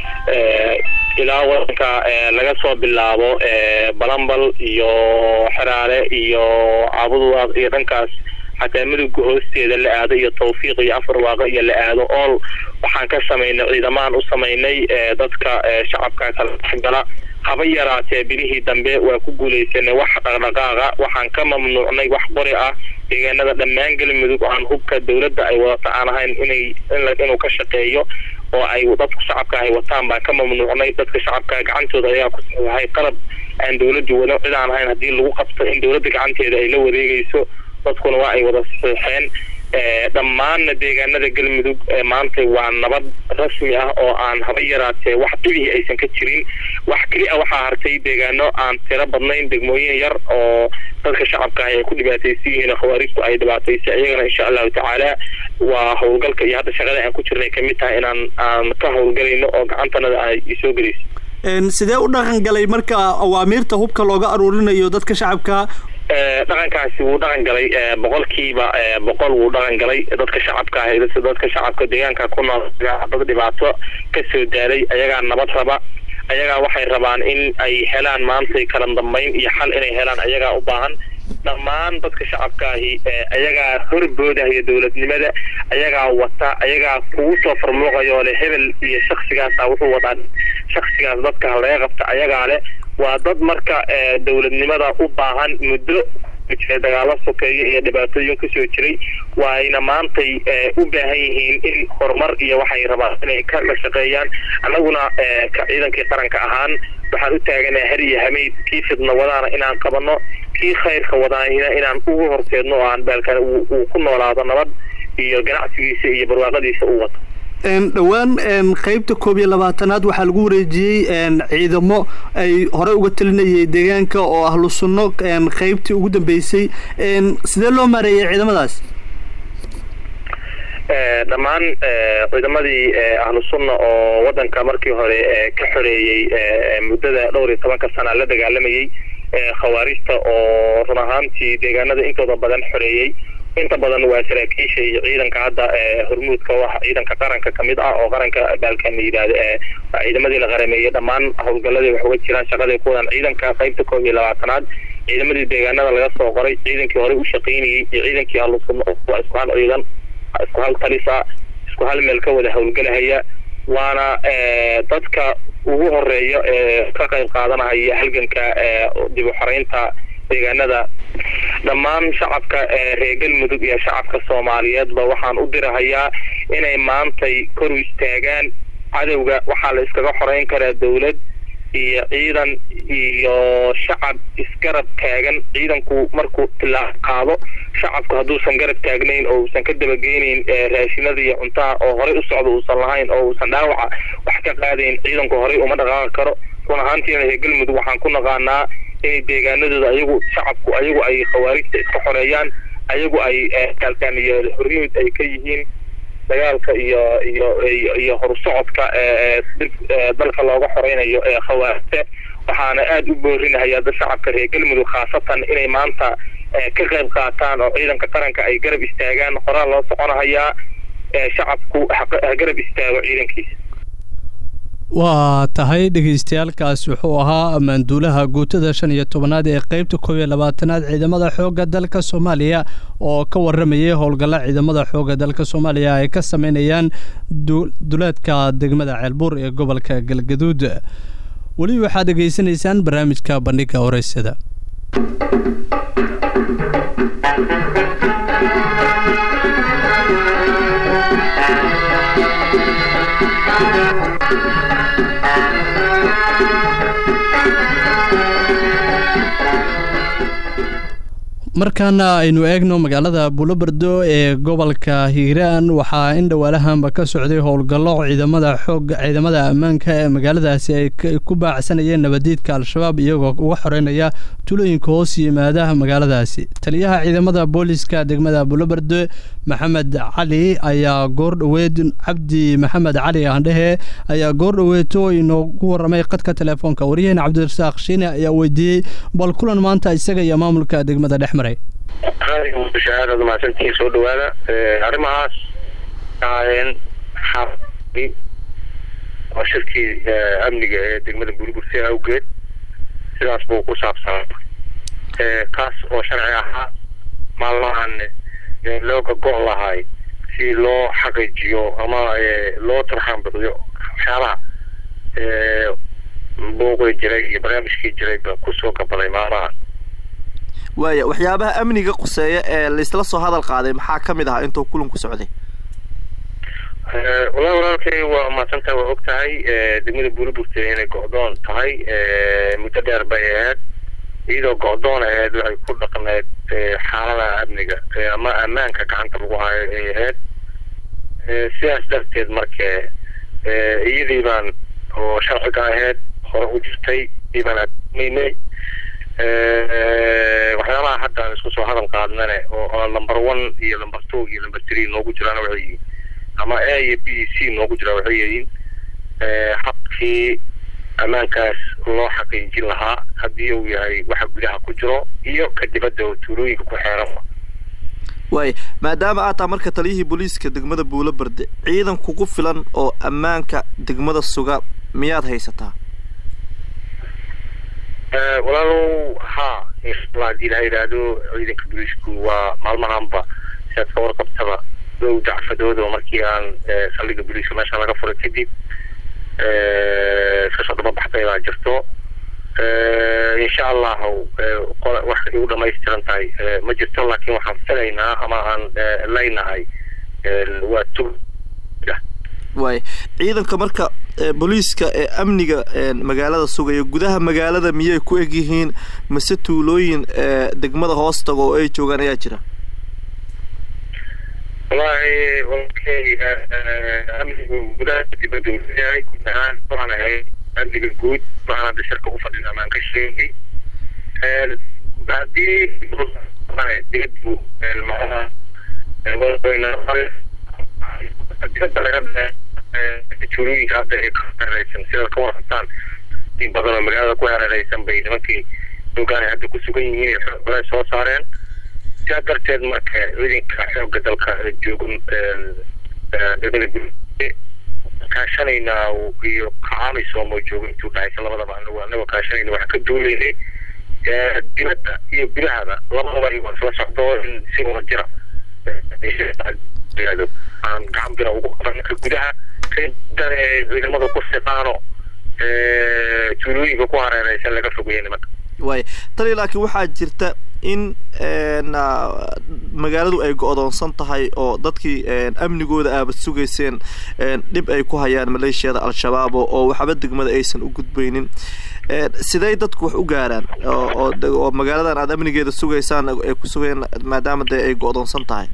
S7: ilaa wadanka laga soo bilaabo balambal iyo xeraale iyo caabudwaaq iyo dhankaas xataa midowga hoosteeda la aado iyo tawfiiq iyo afar waaqa iyo la aado ool waxaan ka samaynay ciidamaan u samaynay dadka shacabka kala dhexgala haba yaraatee bilihii dambe waa ku guulaysanay wax dhaqdhaqaaqa waxaan ka mamnuucnay wax qori ah deegaanada dhammaan galmudug aan hubka dowladda ay wadata aan ahayn inay inuu ka shaqeeyo oo ay dadka shacabka ay wataan baan ka mamnuucnay dadka shacabka gacantooda ayaa ku saxiixay qalab aan dowladdu wada cid aan ahayn haddii lagu qabto in dowladda gacanteeda ay la wareegayso dadkuna waa ay wada saxiixeen dhammaanna deegaanada galmudug maanta waa nabad rasmi ah oo aan haba yaraatee wax dhibihii aysan ka jirin wax keli a waxaa hartay deegaano aan tiro badnayn degmooyin yar oo dadka shacabka ay ku dhibaataysan yihiin khawaarijtu ay dhibaataysay iyagana insha allahu tacaala waa howlgalka iyo hadda shaqada aan ku jirnay kamid tahay inaan aan ka howlgalayno oo gacantanada ay soo gelayso
S1: sidee u dhaqan galay marka awaamiirta hubka looga aruurinayo dadka shacabka
S7: dhaqankaasi wuu dhaqan galay boqolkiiba boqol wuu dhaqan galay dadka shacabka ah dadka shacabka deegaanka ku nool dad dhibaato kasoo daalay ayagaa nabad raba ayagaa waxay rabaan in ay helaan maantay kala dambeyn iyo xal inay helaan ayagaa u baahan dhammaan dadka shacabkaahi ayagaa horboodahaya dowladnimada ayagaa wata ayagaa kugu soo farmuuqayo le hebel iyo shaksigaasa wuxuu wadaa shaksigaas dadka laga qabta ayagaa leh waa dad marka dowladnimada u baahan muddo jira dagaalo sokeeyo iyo dhibaatooyin kasoo jiray waayna maantay u baahan yihiin in horumar iyo waxay rabaan inay ka la shaqeeyaan annaguna ka ciidankii qaranka ahaan waxaan u taaganaha har iyo hameyd kii fidna wadaana inaan qabano kii khayrka wadaana inaan ugu horseedno oo aan baalkan uu ku noolaado nabad iyo ganacsigiisa iyo barwaaqadiisa u wato
S1: dhowaan qaybta koob iyo labaatanaad waxaa lagu wareejiyey ciidamo ay hore uga talinayay deegaanka oo ahlu sunno qaybtii ugu dambeysay sidee loo maareeyay ciidamadaas
S7: dhammaan ciidamadii ahlu sunna oo wadanka markii hore ka xoreeyey muddada dhowr iyo tobanka sana la dagaalamayey khawaarijta oo run ahaantii deegaanada intooda badan xoreeyey inta badan waa saraakiisha iyo ciidanka hadda hormuudka waxa ciidanka qaranka kamid ah oo qaranka baalkan la yidhaahdo ciidamadii la qarameeyey dhammaan howlgaladii wax uga jiraan shaqaday ku wadaan ciidanka qaybta koob iyo labaatanaad ciidamadii deegaanada laga soo qoray ciidankii horey u shaqaynayey iyo ciidankii halusunno waa isku hal ciidan isku hal talisa isku hal meel ka wada howlgalahaya waana dadka ugu horeeya ee ka qayb qaadanahaya halganka dib u xoreynta deegaanada dhammaan shacabka reer galmudug iyo shacabka soomaaliyeedba waxaan u dirahayaa inay maantay kor u istaagaan cadowga waxaa la iskaga xoreyn karaa dowlad iyo ciidan iyo shacab isgarab taagan ciidanku markuu tilaab qaado shacabku hadduusan garab taagnayn oo uusan ka dabageynayn raashinada iyo cuntaha oo horey u socda uusan lahayn oo uusan dhaawaca wax ka qaadayn ciidanku horey uma dhaqaaqi karo run ahaantiina reer galmudug waxaan ku naqaanaa inay deegaanadooda ayagu shacabku ayagu ay khawaarijta iska xoreeyaan ayagu ay kaalkaan iyo hormuud ay ka yihiin dagaalka iyo iyo iyo horsocodka dalka looga xoreynayo ee khawaarijta waxaana aada u boorinahayaa da shacabka reer galmudug khaasatan inay maanta ka qayb qaataan oo ciidanka qaranka ay garab istaagaan qoraal loo soconahayaa shacabku ha garab istaago ciidankiisa
S1: waa tahay dhegeystayaalkaas wuxuu ahaa ammaanduulaha guutada shan iyo tobanaad ee qeybta koob iyo labaatanaad ciidamada xoogga dalka soomaaliya oo ka waramayay howlgalla ciidamada xoogga dalka soomaaliya ay ka sameynayaan duleedka degmada ceelbuur ee gobolka galgaduud weli waxaad dhegeysanaysaan barnaamijka bandhiga horeysada markaana aynu eegno magaalada buulobardo ee gobolka hiiraan waxaa in dhawaalahanba ka socday howlgallo ciidamada xoog ciidamada ammaanka ee magaaladaasi ay ku baacsanayeen nabadiidka al-shabaab iyagoo uga xoreynaya tulooyinka hoos yimaada magaaladaasi taliyaha ciidamada booliska degmada buulobardo maxamed cali ayaa goordhoweed cabdi maxamed cali aandhehe ayaa goordhoweeto inoogu waramay qadka telefoonka waryaheena cabdirasaaq shiine ayaa weydiiyey bal kulan maanta isaga iyo maamulka degmada dhex maray
S7: aad mahadsantihiin soo dhawaada arrimahaas ahaayeen xaafadi oo shirkii amniga ee degmada buurburse awgeed sidaas buu ku saabsanaa kaas oo sharci ahaa maalmahan looga go' lahay si loo xaqiijiyo ama loo tarxaan bixiyo waxyaabaha buuqii jiray iyo barnaamijkii jiray baa kusoo gabalay maalmahan
S8: waaya waxyaabaha amniga quseeya ee laisla soo hadal qaaday maxaa ka mid ahaa intuu kulanku socday
S7: walahi walaalkay waa mahadsantaha waa og tahay degmada buuriburte inay go-doon tahay muddo dheer bay ahayd iyadoo go-doon ahayd waxay ku dhaqneed xaalada amniga ama ammaanka gacanta lagu hayo ay ahayd sidaas darteed marka iyadii baan oo sharciga ahayd hore u jirtay ii baan admaynay waxyaabaha hadda aan isku soo hadal qaadnane oo number one iyo number two iyo number three noogu jiraan waxay yihiin ama a iyo b c noogu jiraan waxay yihiin habkii ammaankaas loo xaqiijin lahaa haddii uu yahay waxa gudaha ku jiro iyo ka dibadda oo tuulooyinka ku xeeran
S8: waaya maadaama aad taha marka taliyihii booliiska degmada buulo barde ciidan kugu filan oo ammaanka degmada suga miyaad haysataa
S7: walaalow ha inshallah haddii la yidhaahdo ciidanka booliisku waa maalmahanba siaad ka warqabtaba dhow dacfadooda markii aan saldhiga booliiska meesha laga furay kadib iskasoo daba baxday baa jirto insha allahu wax igu dhamaystiran tahay ma jirto laakiin waxaan filaynaa ama aan leynahay waa tug
S8: waaya ciidanka marka booliiska ee amniga magaalada sugaya gudaha magaalada miyay ku eg yihiin mise tuulooyin degmada hoostaga oo ay joogaan ayaa jira
S7: wallahi walkay amnigu gudaha dibadda yahay guud ahaan waxaan ahay amniga guud waxaan hadda shirka u fadhina amaan ka sheegay haddii dibaddu macnaha dibadda laga tuulooyinka hadda ay ka hareeraysan sidaad ka warqabtaan in badan oo magaalada ku hareeraysan bay nimankii dogaanay hadda ku sugan yihiin xoogale soo saareen sidaa darteed marka ciidanka xoogga dalka joogo degmada gurye kaashanaynaa iyo kacaamisom oo joogo intuu dhexaysa labadaba anagu anagoo kaashanayna waxaan ka duulaynay dibadda iyo gudahaba labadaba iyagoo isla socdo in si wada jira aan gacan bira ugu qaban ka gudaha kadane ciidamada ku siqaano tuulooyinka ku hareeraysan laga fogeeya nimanka
S8: waaya tali laakiin waxaa jirta in magaaladu ay go-doonsan tahay oo dadkii amnigooda aabad sugayseen dhib ay ku hayaan maleeshiyada al-shabaab oo waxba degmada aysan u gudbaynin sidey dadku wax u gaaraan oo magaaladan aada amnigeeda sugaysaan ay ku sugayeen maadaama dee ay go-doonsan tahay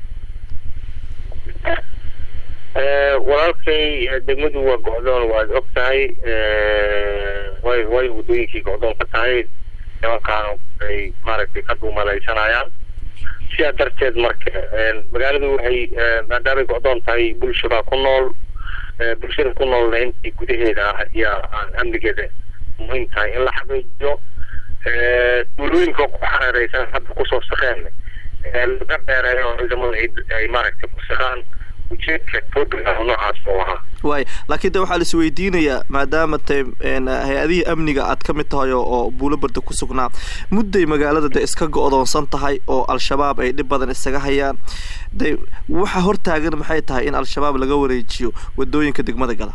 S7: walaalkay degmadu waa go-doon waad og tahay way way waddooyinkii go-doon ka tahay nimankaan ay maaragtay ka dhuumalaysanayaan sidaa darteed marka magaaladu waxay maadaamay go-doon tahay bulshada ku nool bulshada ku noolna intii gudaheeda ah ayaa aan amnigeeda muhiim tahay in la xaqiijiyo tuulooyinka ku xareeraysan hadda kusoo saqeen laga dheereeyo ciidamada ay maaragtay ku saqaan
S3: ujeedka program noocaas oo ahaa
S8: waay laakiin de waxaa la isweydiinayaa maadaama te hay-adihii amniga aad ka mid tahay oo oo buulobarda ku sugnaa mudday magaalada de iska go-doonsan tahay oo al-shabaab ay dhib badan isaga hayaan de waxa hortaagan maxay tahay in al-shabaab laga wareejiyo wadooyinka degmada gala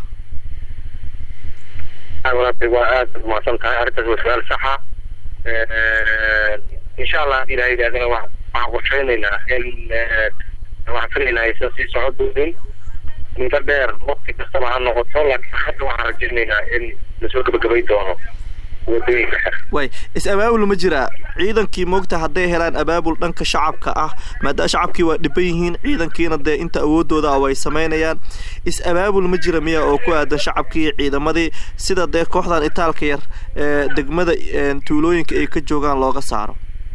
S3: walaashay waa aada umahadsan tahay arrintaas waa su-aal saxa insha allah hadii ilaha yidhahdana wa waxaan qorsheynaynaa in waxaan filaynaa aysan sii socon doonin muddo dheer waqti kastaba ha noqoto laakiin hadda waxaan rajaynaynaa in lasoo gabagabay doono wadooyinka xer
S8: waay is-abaabul ma jiraa ciidankii moogta hadday helaan abaabul dhanka shacabka ah maadaama shacabkii waa dhiban yihiin ciidankiina dee inta awoodooda ah way samaynayaan is-abaabul ma jira miya oo ku aadan shacabkii iyo ciidamadii sida dee kooxdan itaalka yar ee degmada tuulooyinka ay ka joogaan looga saaro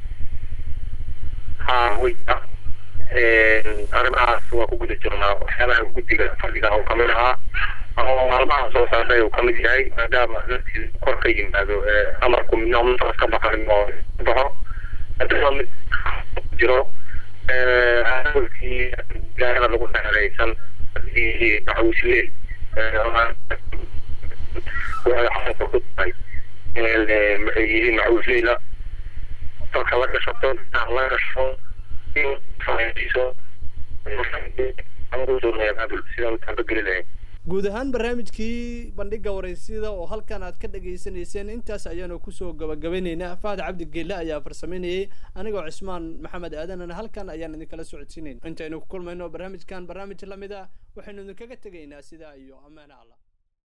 S3: ha way arrimahaas waa ku guda jirnaa waxyaabaha guddiga fadhiga oo kamid ahaa oo maalmaha soo socday uu kamid yahay maadaama dadkii kor ka yimaado amarku midna mintaas ka baxan oo baxo haddana mid jiro aawalkii gaarada lagu xeereysan macawisle waxay xasanka ku tahay maxay yihiin macawisleyla dalka la gashato la gasho
S1: guud ahaan barnaamijkii bandhiga waraysyada oo halkan aad ka dhagaysanayseen intaas ayaanu kusoo gabagabaynaynaa fahad cabdi geelle ayaa farsameynayay anigoo cismaan maxamed aadanana halkan ayaan idinkala socodsiinayn intaynu ku kulmayno barnaamijkan barnaamij lamid ah waxaynu idinkaga tegaynaa sidaa iyo ammaane allah